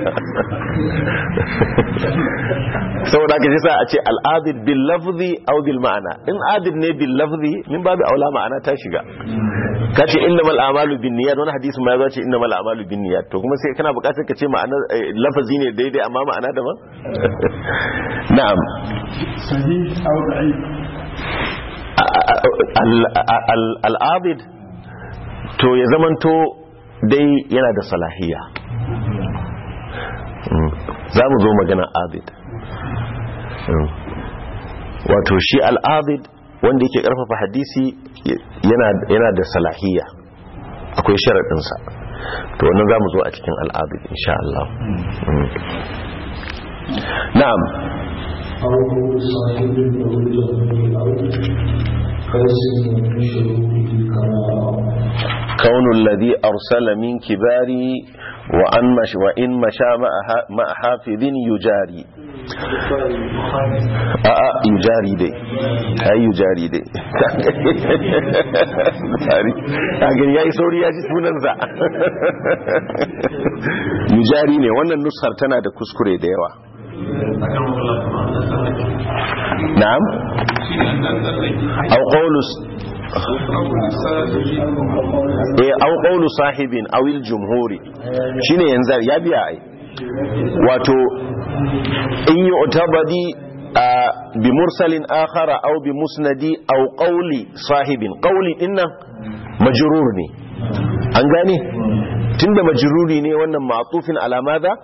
saboda ka jisa a ce al'adid bil lafzi au bil ma'ana in adid ne bil lafzi min babu aula ma'ana ta shiga ka ce inna mal amalu bin niyyat wani hadisi ma ya ce inna mal amalu bin niyyat to kuma sai kana bukatar ka ce ma'ana lafazi ne daidai amma ma'ana daban na'am sahih au da'if al'abid to ya zamanto dai yana da salahiya za mu zo magana abid wato shi al'abid wanda yake karfafa hadisi yana da salahiya akwai sharaɗinsa to wannan za mu zo a cikin al'abid insha Allah na'am أو صاحب الأولى أو قيس من شروطه كما كون الذي أرسل من كباري وأن مش وإن مشى مع حافظ يجاري a'a yujari dai ai yujari dai kagin ya yi sauri ya ji sunansa yujari ne wannan nusar tana da kuskure da yawa na'am au qaulus eh au qaulu sahibin awil jumhuri shine yanzu ya biya ai wato in yi utabadi bi mursalin akhara au bi musnadi au qawli sahibin qawli dinnan majrur ne an gane tunda majruri ne wannan ma'tufin ala madha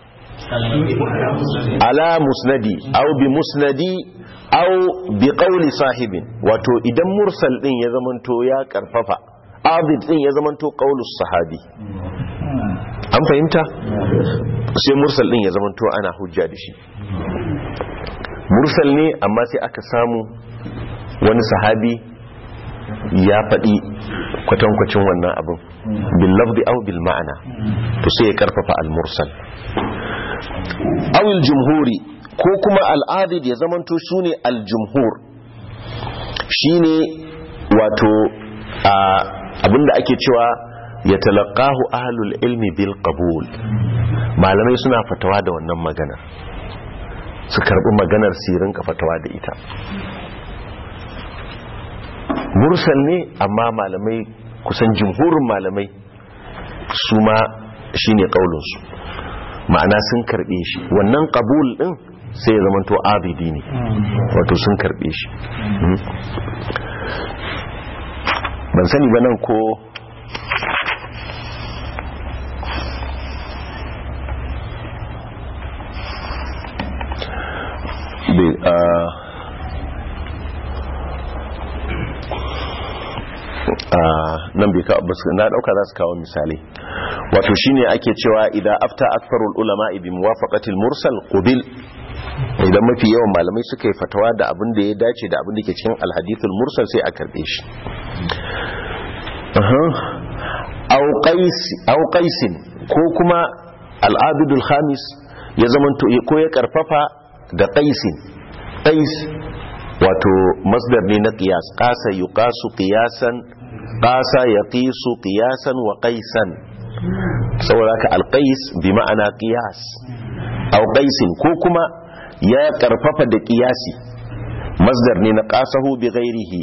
ala musnadi au bi musnadi au bi qawli sahibin wato idan mursal din ya zamanto ya karfafa abid din ya zamanto qaulus sahabi an fahimta sai mursal din ya zamanto ana hujja da shi mursal ne amma sai aka samu wani sahabi ya faɗi kwatankwacin wannan abin bil lafdi aw bil ma'ana to sai ya karfafa al mursal awil jumhuri ko kuma al'adid ya zamanto su ne al jumhur shine wato abinda ake cewa ya talaqahu ahlul ilmi bil qabul malamai suna fatawa da wannan maganar su karbi maganar sirin ka fatawa da ita mursal ne amma malamai kusan jumhurin malamai su ma shine kaulinsu ma'ana sun karbe shi wannan qabul din sai ya zama to abidi ne wato sun karbe shi ban sani ba nan ko nan bai kawo na dauka za su kawo misali wato shine ake cewa idan afta akfarul ulama bi muwafaqatil mursal qubil idan mafi yawan malamai suka yi fatawa da abin da ya dace da abin da ke cikin alhadithul mursal sai a karbe shi au qaisin ko kuma al'abidul khamis ya zamanto ko ya karfafa da qaisin qais wato masdar ne na qiyas qasa yuqasu qiyasan qasa yaqisu qiyasan wa qaisan saboda haka alqais bi ma'ana qiyas aw qaisin ko kuma ya karfafa da qiyasi masdar ne na qasahu bi ghairihi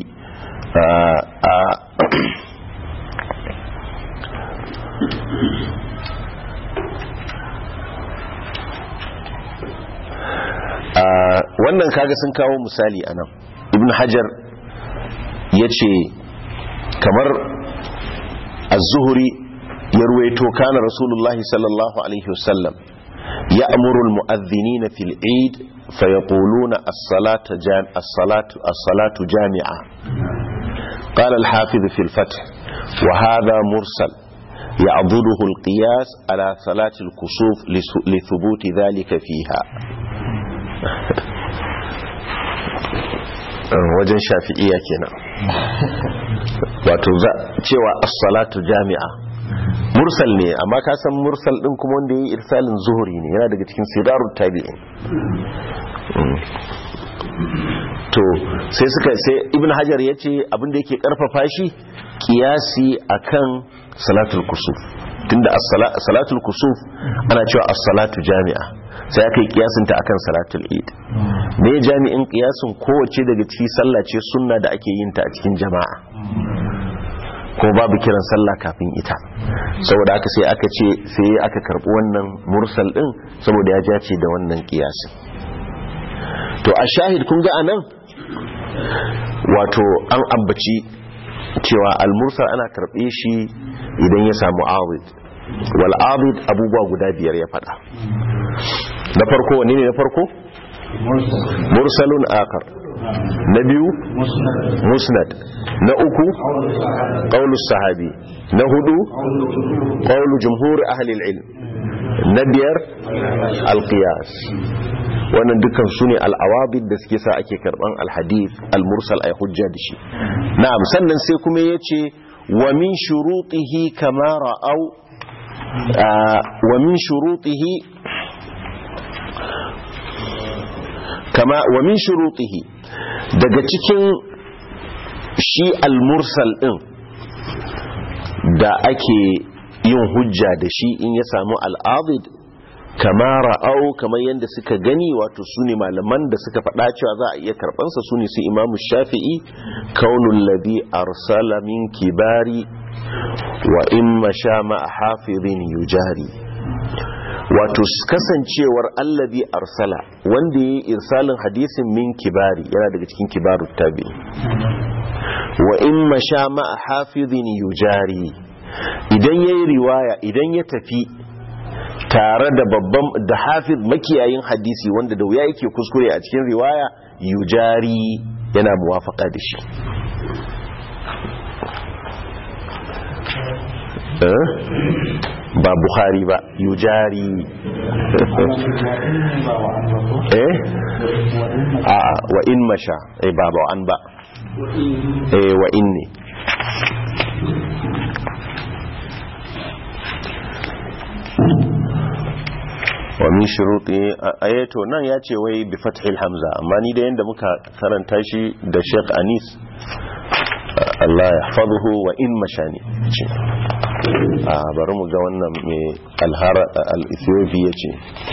wannan kaga sun kawo misali a nan ibn hajar ya ce kamar az-zuhri ya ruwaito kana rasulullahi sallallahu alaihi wasallam ya amurul mu'adhdhinina fil eid fayaquluna as-salatu as-salatu as-salatu jami'a qala al-hafiz fi al-fath wa hadha mursal يعضده القياس على صلاة الكسوف لثبوت ذلك فيها wajen shafi'iya kenan wato cewa as-salatu jami'a mursal ne amma ka san mursal din kuma wanda yayi irsalin zuhuri ne yana daga cikin sidarut tabi'in to sai suka sai ibn hajar yace abin da yake karfafa shi kiyasi akan salatul kusuf tunda salatul kusuf ana cewa as-salatu jami'a sai aka yi kiyasin ta akan salatul eid me jami'in kiyasin kowace daga cikin sallah ce sunna da ake yin ta a cikin jama'a ko babu kiran sallah kafin ita saboda haka sai aka ce sai aka karbi wannan mursal din saboda ya jace da wannan kiyasin to a shahid kun ga anan wato an ambaci cewa al-mursal ana karbe shi idan ya samu awid wal awid abubuwa guda biyar ya fada na farko wani ne na farko mursalun akar na biyu musnad na uku qaulus sahabi na hudu qaulu jumhur ahli ilm na biyar alqiyas wannan dukkan su ne al'awabid da suke sa ake karban alhadith almursal ay hujja da shi na'am sannan sai kuma yace wa min shurutihi kama ra'au wa min shurutihi kama wa min shurutihi daga cikin shi al-mursal din da ake yin hujja da shi in ya samu al'adid kama ra'au kamar yadda suka gani wato su ne malaman da suka faɗa cewa za a iya karɓansa su ne su imamu shafi'i kaunun labi arsala min kibari wa in masha ma'a hafizin yujari wato kasancewar allabi arsala wanda ya yi irsalin hadisin min kibari yana daga cikin kibaru tabi wa in masha ma'a hafizin yujari idan ya yi riwaya idan ya tafi tare da babban da hafiz makiyayin hadisi wanda da wuya yake kuskure a cikin riwaya yujari yana muwafaka da shi ba bukhari ba yujari eh a wa in masha eh ba ba an ba eh wa in ne wa min shuruti ayato nan ya ce wai bi fathil hamza amma ni da yanda muka karanta shi da Sheikh Anis Allah ya hafazuhu wa in mashani ce a bari mu ga wannan mai alhara al-Ethiopia ce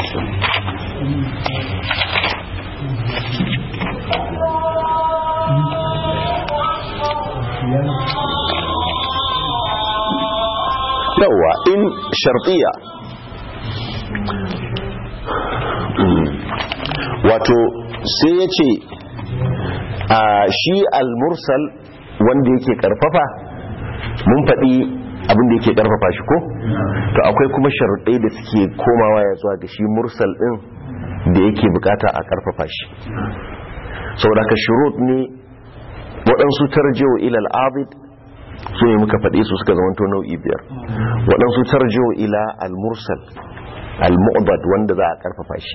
yawa in shartiya wato sai ya ce a shi al-mursal wanda yake karfafa mun faɗi abinda yake karfafa shi ko to akwai kuma sharuɗai da suke komawa ya zuwa ga shi mursal ɗin da yake bukata a karfafa shi saboda ka shurut ne waɗansu tarjewa ilal abid su ne muka faɗi su suka zamanto nau'i biyar waɗansu tarjewa ila al-mursal al-mu'dad wanda za a karfafa shi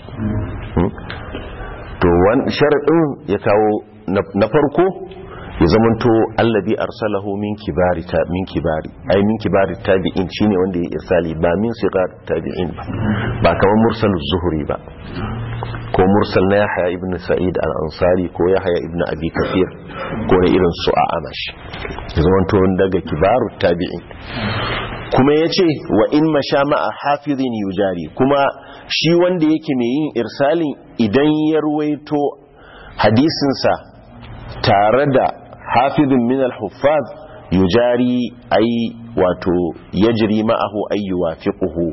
to sharadin ya kawo na farko ya zamanto allabi arsalahu min kibari ta min kibari ai min kibari tabi'in shine wanda ya irsali ba min sigar tabi'in ba ba kamar mursal zuhri ba ko mursal na yahya ibn sa'id al-ansari ko yahya ibn abi kathir ko na irin su a amash ya zamanto daga kibaru tabi'in kuma ya ce wa in masha ma'a hafizin yujari kuma shi wanda yake mai yin irsalin idan ya ruwaito hadisinsa tare da hafizin min al-huffaz yujari ai wato yajri ma'ahu ay yuwafiquhu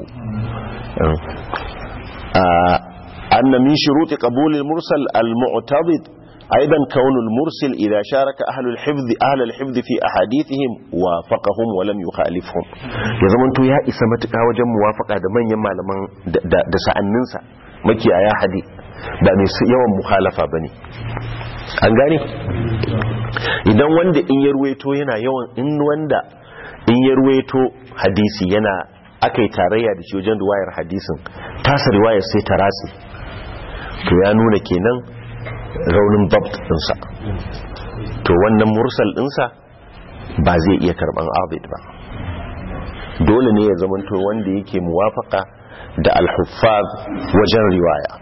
anna min shuruti qabul al-mursal al-mu'tadid أيضا كون المرسل إذا شارك أهل الحفظ أهل الحفظ في أحاديثهم وافقهم ولم يخالفهم يزمن تو يا إسمتك وجم موافقة da manyan malaman da sa'anninsa makiyaya hadi ba mai yawan mukhalafa bane an gane idan wanda in ya ruwaito yana yawan in wanda in ya ruwaito hadisi yana akai tarayya da shi wajen riwayar hadisin tasa riwayar sai ta ratsi to ya nuna kenan raunin dabt dinsa to wannan mursal dinsa ba zai iya karban abid ba dole ne ya zamanto wanda yake muwafaka da alhuffaz wajen riwaya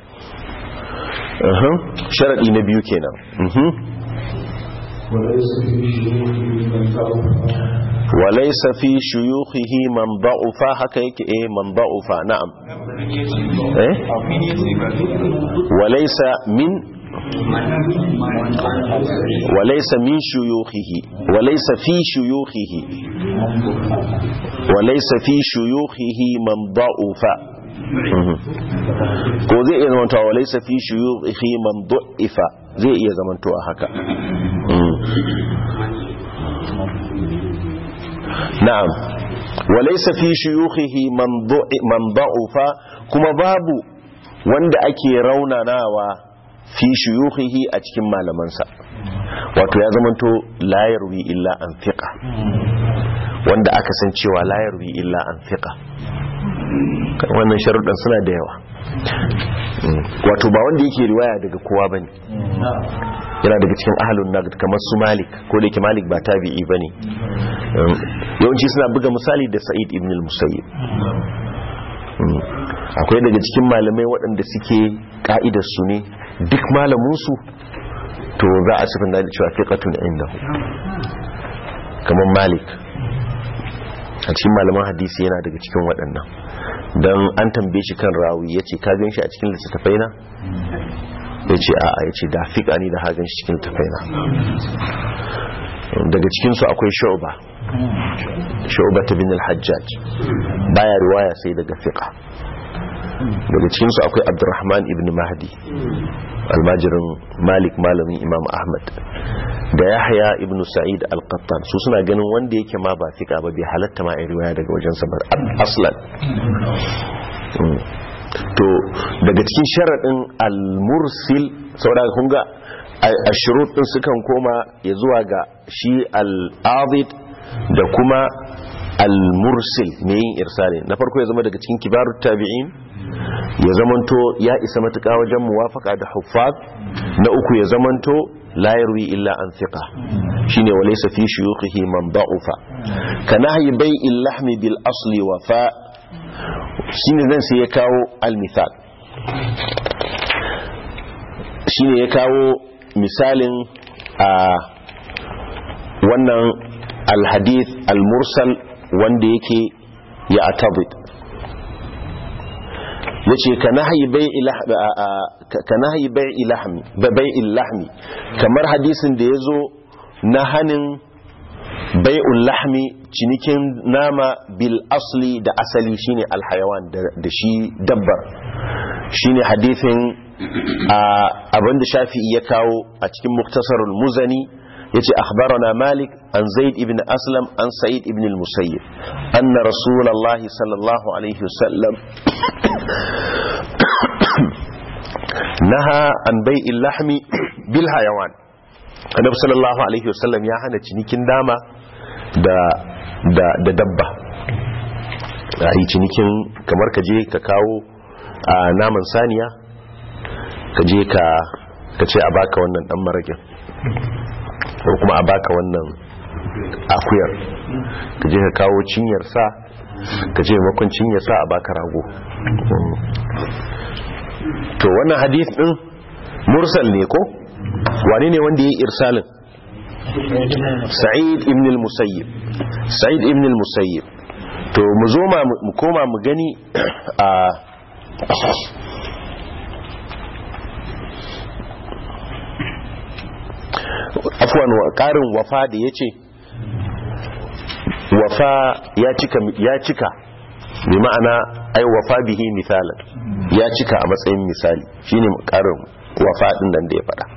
sharadi na biyu kenan وليس في شيوخه من ضعف هكا يكي ايه من ضعف نعم ايه وليس من وليس من شيوخه وليس في شيوخه وليس في شيوخه من ضعف ko zai iya zamantowa walaisa fi shuyukhi man du'ifa zai iya zamantowa haka na'am walaisa fi shuyukhihi man da'ufa kuma babu wanda ake raunanawa fi shuyukhihi a cikin malamansa wato ya zamanto la yarwi illa an fiqa wanda aka san cewa la yarwi illa an fiqa wannan sharuɗan suna da yawa wato ba wanda yake riwaya daga kowa bane yana daga cikin ahlun naqd kamar su malik ko da yake malik ba tabi'i bane yawanci suna buga misali da sa'id ibn al-musayyib akwai daga cikin malamai waɗanda suke ka'idar su ne duk malamin su to za a sifin da cewa fiqatun indahu kamar malik a cikin malaman hadisi yana daga cikin waɗannan don an tambaye shi kan rawi ya ce ka gan shi a cikin littattafai na ya ce a ya ce da fiƙa ni da hagan shi cikin littattafai na daga cikinsu akwai shu'ba shu'ba ta bin al-hajjaj baya riwaya sai daga fiƙa daga cikinsu akwai abdurrahman ibn mahdi almajirin malik malamin imam ahmad da yahya ibn sa'id al-qattan su suna ganin wanda yake ma ba fika ba bai halatta ma riwaya daga wajen sa aslan to daga cikin sharadin al-mursil saboda kun ga ashurut din sukan koma ya zuwa ga shi al-adid da kuma al-mursil ne yin irsali na farko ya zama daga cikin kibarut tabi'in ya zamanto ya isa matuƙa wajen muwafaka da huffaz na uku ya zamanto la yarwi illa an thiqa shine wa laysa fi shuyukhihi man da'ufa ka nahyi bai'il lahmi bil asli wa fa shine zan sai ya kawo al misal shine ya kawo misalin a wannan al hadith al mursal wanda yake ya atabid ya ce ka nahayi bai'il lahmi kamar hadisin da ya zo na hannun bai'ul lahmi cinikin nama bil asli da asali shine alhayawan da shi dabbar shine hadisin abinda shafi'i ya kawo a cikin muktasarul muzani ya ce akhbarana malik an zaid ibn aslam an sa'id ibn al-musayyib anna rasulullahi sallallahu alaihi wasallam naha an bai'il lahmi bil hayawan annabi sallallahu alaihi wasallam ya hana cinikin dama da da da dabba a yi cinikin kamar ka je ka kawo a naman saniya ka je ka ka ce a baka wannan dan marakin ko kuma a baka wannan akuyar ka je ka kawo cinyar sa ka je makon cinyar sa a baka rago to wannan hadith din mursal ne ko wane ne wanda ya yi irsalin sa'id ibn al-musayyib sa'id ibn al-musayyib to mu zo mu koma mu gani a afwan karin wafa da yace wafa ya cika ya cika bi ma'ana ai wafa bihi misalan ya cika a matsayin misali shine karin wafa din nan da ya fada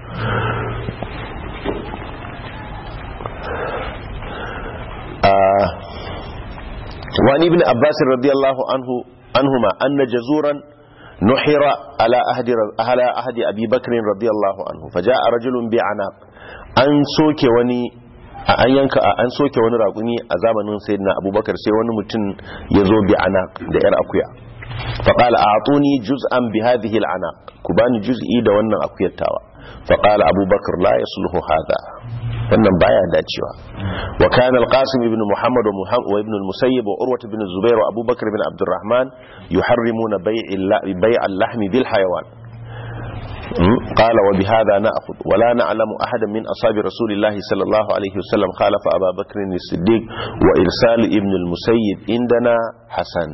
وعن ابن عباس رضي الله عنه عنهما أن جزورا نحر على أهد على أهد أبي بكر رضي الله عنه فجاء رجل بعناق أن سوك وني an yanka an soke wani raƙumi a zamanin sayyidina abubakar sai wani mutum ya zo bi anaq da yar akuya faƙala a atuni juz'an bi hadhihi al'anaq ku bani juz'i da wannan akuyar tawa faƙala abubakar la yasluhu hadha wannan baya dacewa wa kana al-qasim ibn muhammad wa ibn al-musayyib wa urwa ibn zubair wa abubakar ibn abdurrahman yuharrimuna bay' al-lahm bil hayawan قال وبهذا نأخذ ولا نعلم أحدا من أصحاب رسول الله صلى الله عليه وسلم خالف أبا بكر الصديق وإرسال ابن المسيب عندنا حسن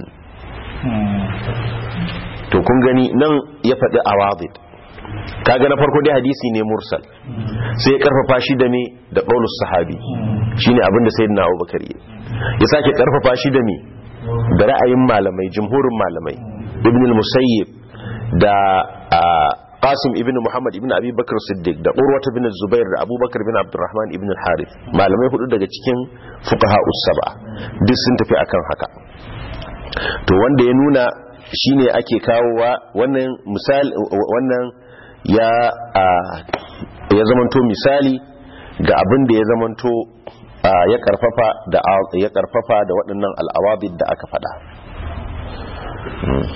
to kun gani nan ya faɗi awadid kaga na farko dai hadisi ne mursal sai ya karfafa shi da me da qaulus sahabi shine abin da sayyidina Abubakar ya ya sake karfafa shi da me da ra'ayin malamai jumhurin malamai ibn al-musayyib da qasim ibn muhammad ibn abi bakr siddiq da urwa ibn zubair da abubakar ibn abdurrahman ibn al-harith malamai hudu daga cikin fuqaha us-sab'a duk sun tafi akan haka to wanda ya nuna shine ake kawowa wannan misali wannan ya ya zamanto misali ga abin da ya zamanto ya karfafa da ya karfafa da waɗannan al'awabid da aka faɗa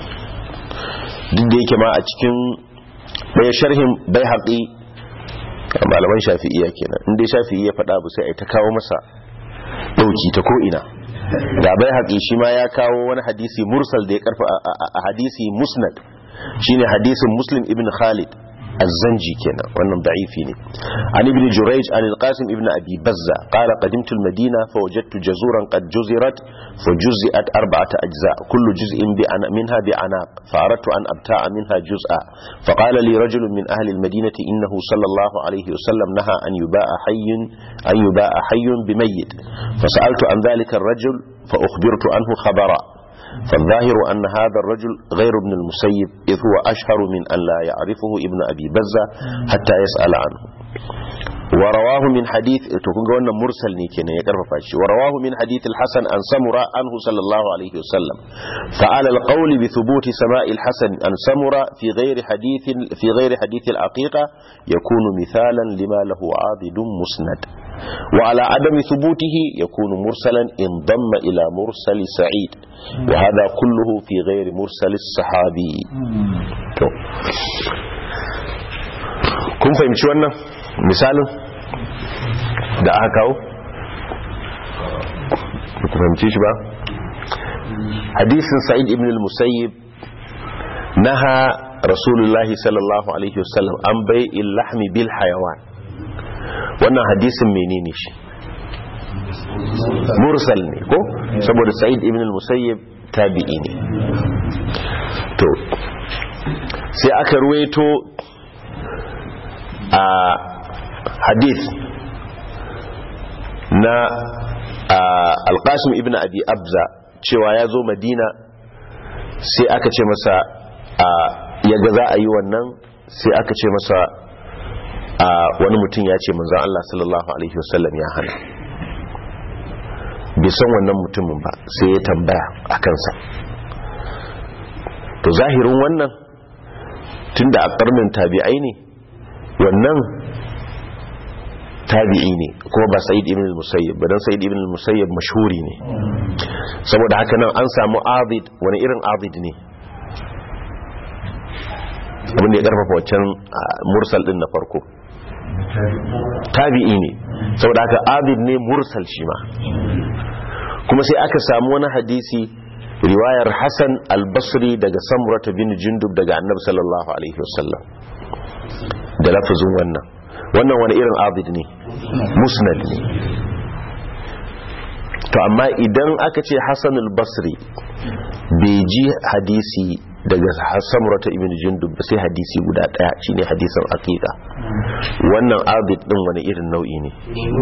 duk da yake ma a cikin ɗaya sharhin bai haƙi malaman shafi'iyya kenan in dai shafi'i ya faɗa abu sai ai ta kawo masa dauki ta ko ina da bai haƙi shi ma ya kawo wani hadisi mursal da ya karfa a hadisi musnad shine hadisin muslim ibn khalid الزنجي كنا وانا ضعيفين عن ابن جريج عن القاسم ابن أبي بزة قال قدمت المدينة فوجدت جزورا قد جزرت فجزئت أربعة أجزاء كل جزء منها بعناق فأردت أن أبتاع منها جزءا فقال لي رجل من أهل المدينة إنه صلى الله عليه وسلم نهى أن يباع حي أن يباع حي بميت فسألت عن ذلك الرجل فأخبرت عنه خبرا فالظاهر أن هذا الرجل غير ابن المسيب إذ هو أشهر من أن لا يعرفه ابن أبي بزة حتى يسأل عنه ورواه من حديث تكون قولنا مرسل نيكينا يقرب فاشي ورواه من حديث الحسن عن سمرة عنه صلى الله عليه وسلم فعلى القول بثبوت سماء الحسن عن سمرة في غير حديث في غير حديث العقيقة يكون مثالا لما له عاضد مسند وعلى عدم ثبوته يكون مرسلا انضم إلى مرسل سعيد وهذا كله في غير مرسل الصحابي kun fahimci wannan misalin da aka kawo ku fahimci shi ba hadisin sa'id ibn al-musayyib naha rasulullahi sallallahu alaihi wasallam an bai lahmi bil hayawan wannan hadisin menene shi mursal ne ko saboda sa'id ibn al-musayyib tabi'i ne to sai aka ruwaito a hadith na alqasim ibn abi abza cewa ya zo madina sai aka ce masa ya ga za a yi wannan sai aka ce masa wani mutum ya ce manzan Allah sallallahu Alaihi wasallam ya hana bai san wannan mutumin ba sai ya tambaya a kansa to zahirin wannan tunda a karnin tabi'ai ne wannan tabi'i ne kuma ba sa'id ibn al-musayyib ba dan sa'id ibn al-musayyib mashhuri ne saboda haka nan an samu abid wani irin abid ne abinda ya karfafa waccan mursal din na farko tabi'i ne saboda haka abid ne mursal shi ma kuma sai aka samu wani hadisi riwayar Hassan al-Basri daga Samurata bin Jundub daga Annabi sallallahu alaihi wasallam da lafazin wannan wannan wani irin abid ne musnad ne to amma idan aka ce Hassan al-Basri bai ji hadisi daga Samurata ibn Jundub sai hadisi guda daya shine hadisin aqiqa wannan abid din wani irin nau'i ne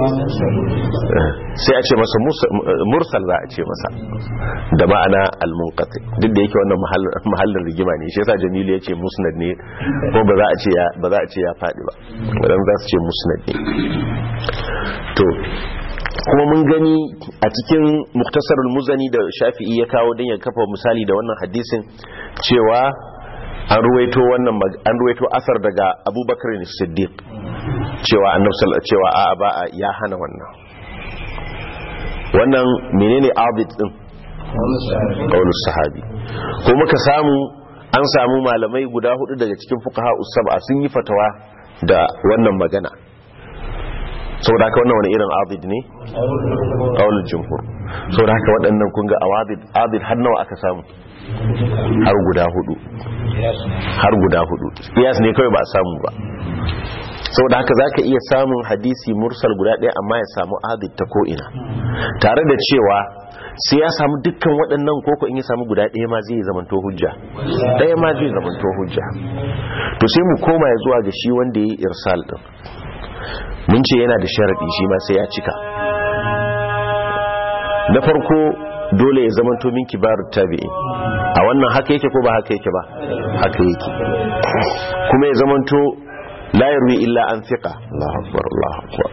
sai a ce masa mursal za a ce masa da ma'ana al-munqati duk da yake wannan mahallin rigima ne shi yasa Jamilu yace musnad ne ko ba za a ce ya ba za a ce ya fadi ba wadan za su ce musnad ne to kuma mun gani a cikin muktasarul muzani da shafi'i ya kawo don ya kafa misali da wannan hadisin cewa an ruwaito wannan an ruwaito asar daga abubakar ne siddiq cewa annabi cewa a ba ya hana wannan wannan menene abid din qaulus sahabi ko muka samu an samu malamai guda hudu daga cikin fuqaha usaba sun yi fatawa da wannan magana saboda haka wannan wani irin abid ne qaulul jumhur saboda haka waɗannan kun ga awadid abid har nawa aka samu har guda hudu har guda hudu kiyas ne kawai ba a samu ba saboda haka zaka iya samun hadisi mursal guda ɗaya amma ya samu adid ta ko'ina tare da cewa sai ya samu dukkan waɗannan koko in ya samu guda ɗaya ma zai zamanto hujja ɗaya ma zai zamanto hujja to sai mu koma ya zuwa ga shi wanda ya yi irsal ɗin mun ce yana da sharaɗi shi ma sai ya cika na farko dole ya zamanto min kibarut tabi'i a wannan haka yake ko ba haka yake ba haka yake kuma ya zamanto la yarwi illa an thiqa Allahu akbar Allahu akbar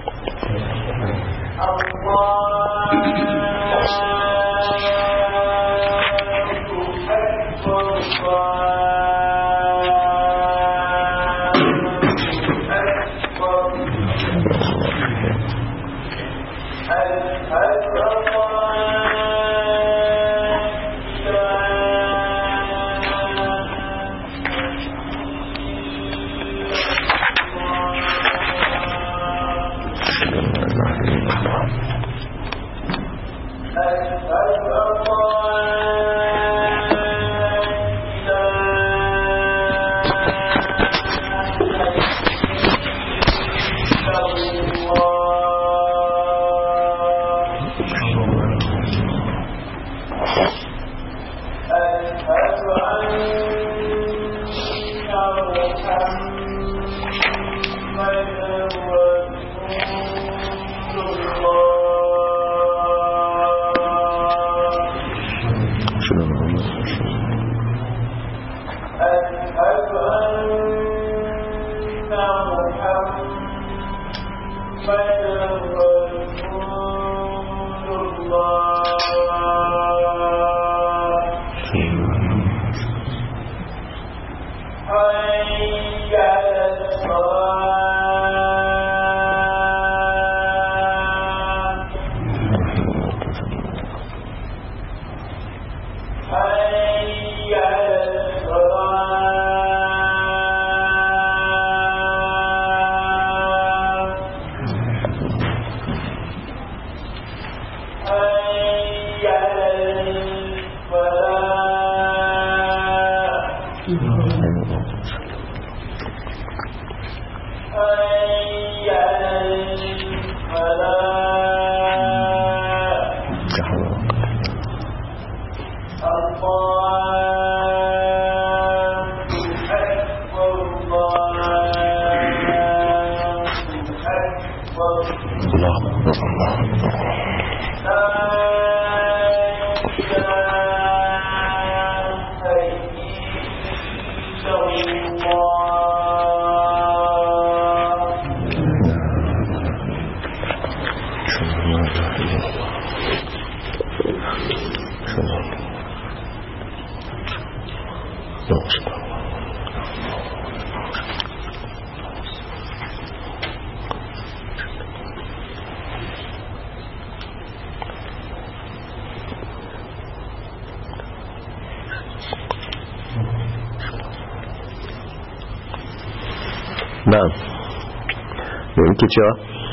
na'am da yake cewa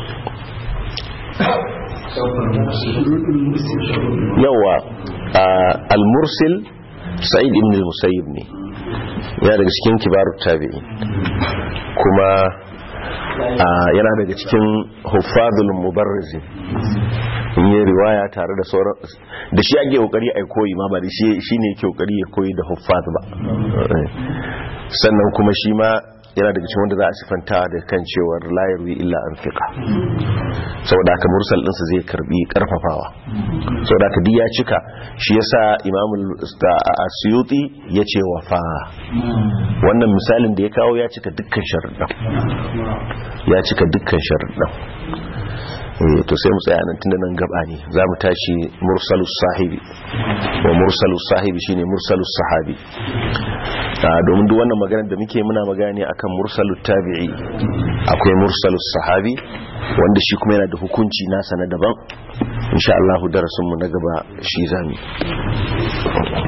yawa al-mursil sa'id ibn al-musayyib ne yana daga cikin kibarut tabi'i kuma yana daga cikin huffazul mubarrizin in yi riwaya tare da sauran da shi ake kokari a koyi ma ba da shi ne yake kokari ya koyi da huffaz ba sannan kuma shi ma yana daga cikin wanda za a sifanta da kan cewar layar wi illa an fiqa saboda haka mursal ɗinsa zai karbi karfafawa saboda haka ya cika shi yasa imamul asyuti ya ce wafa wannan misalin da ya kawo ya cika dukkan sharuɗan ya cika dukkan sharuɗan to sai mu tsaya nan tunda nan gaba ne za mu tashi mursalus sahibi wa mursalus sahibi shine mursalus sahabi domin duk wannan magana da muke muna magana ne akan mursalut tabi'i akwai mursalus sahabi wanda shi kuma yana da hukunci nasa na daban insha Allah darasin mu na gaba shi zamu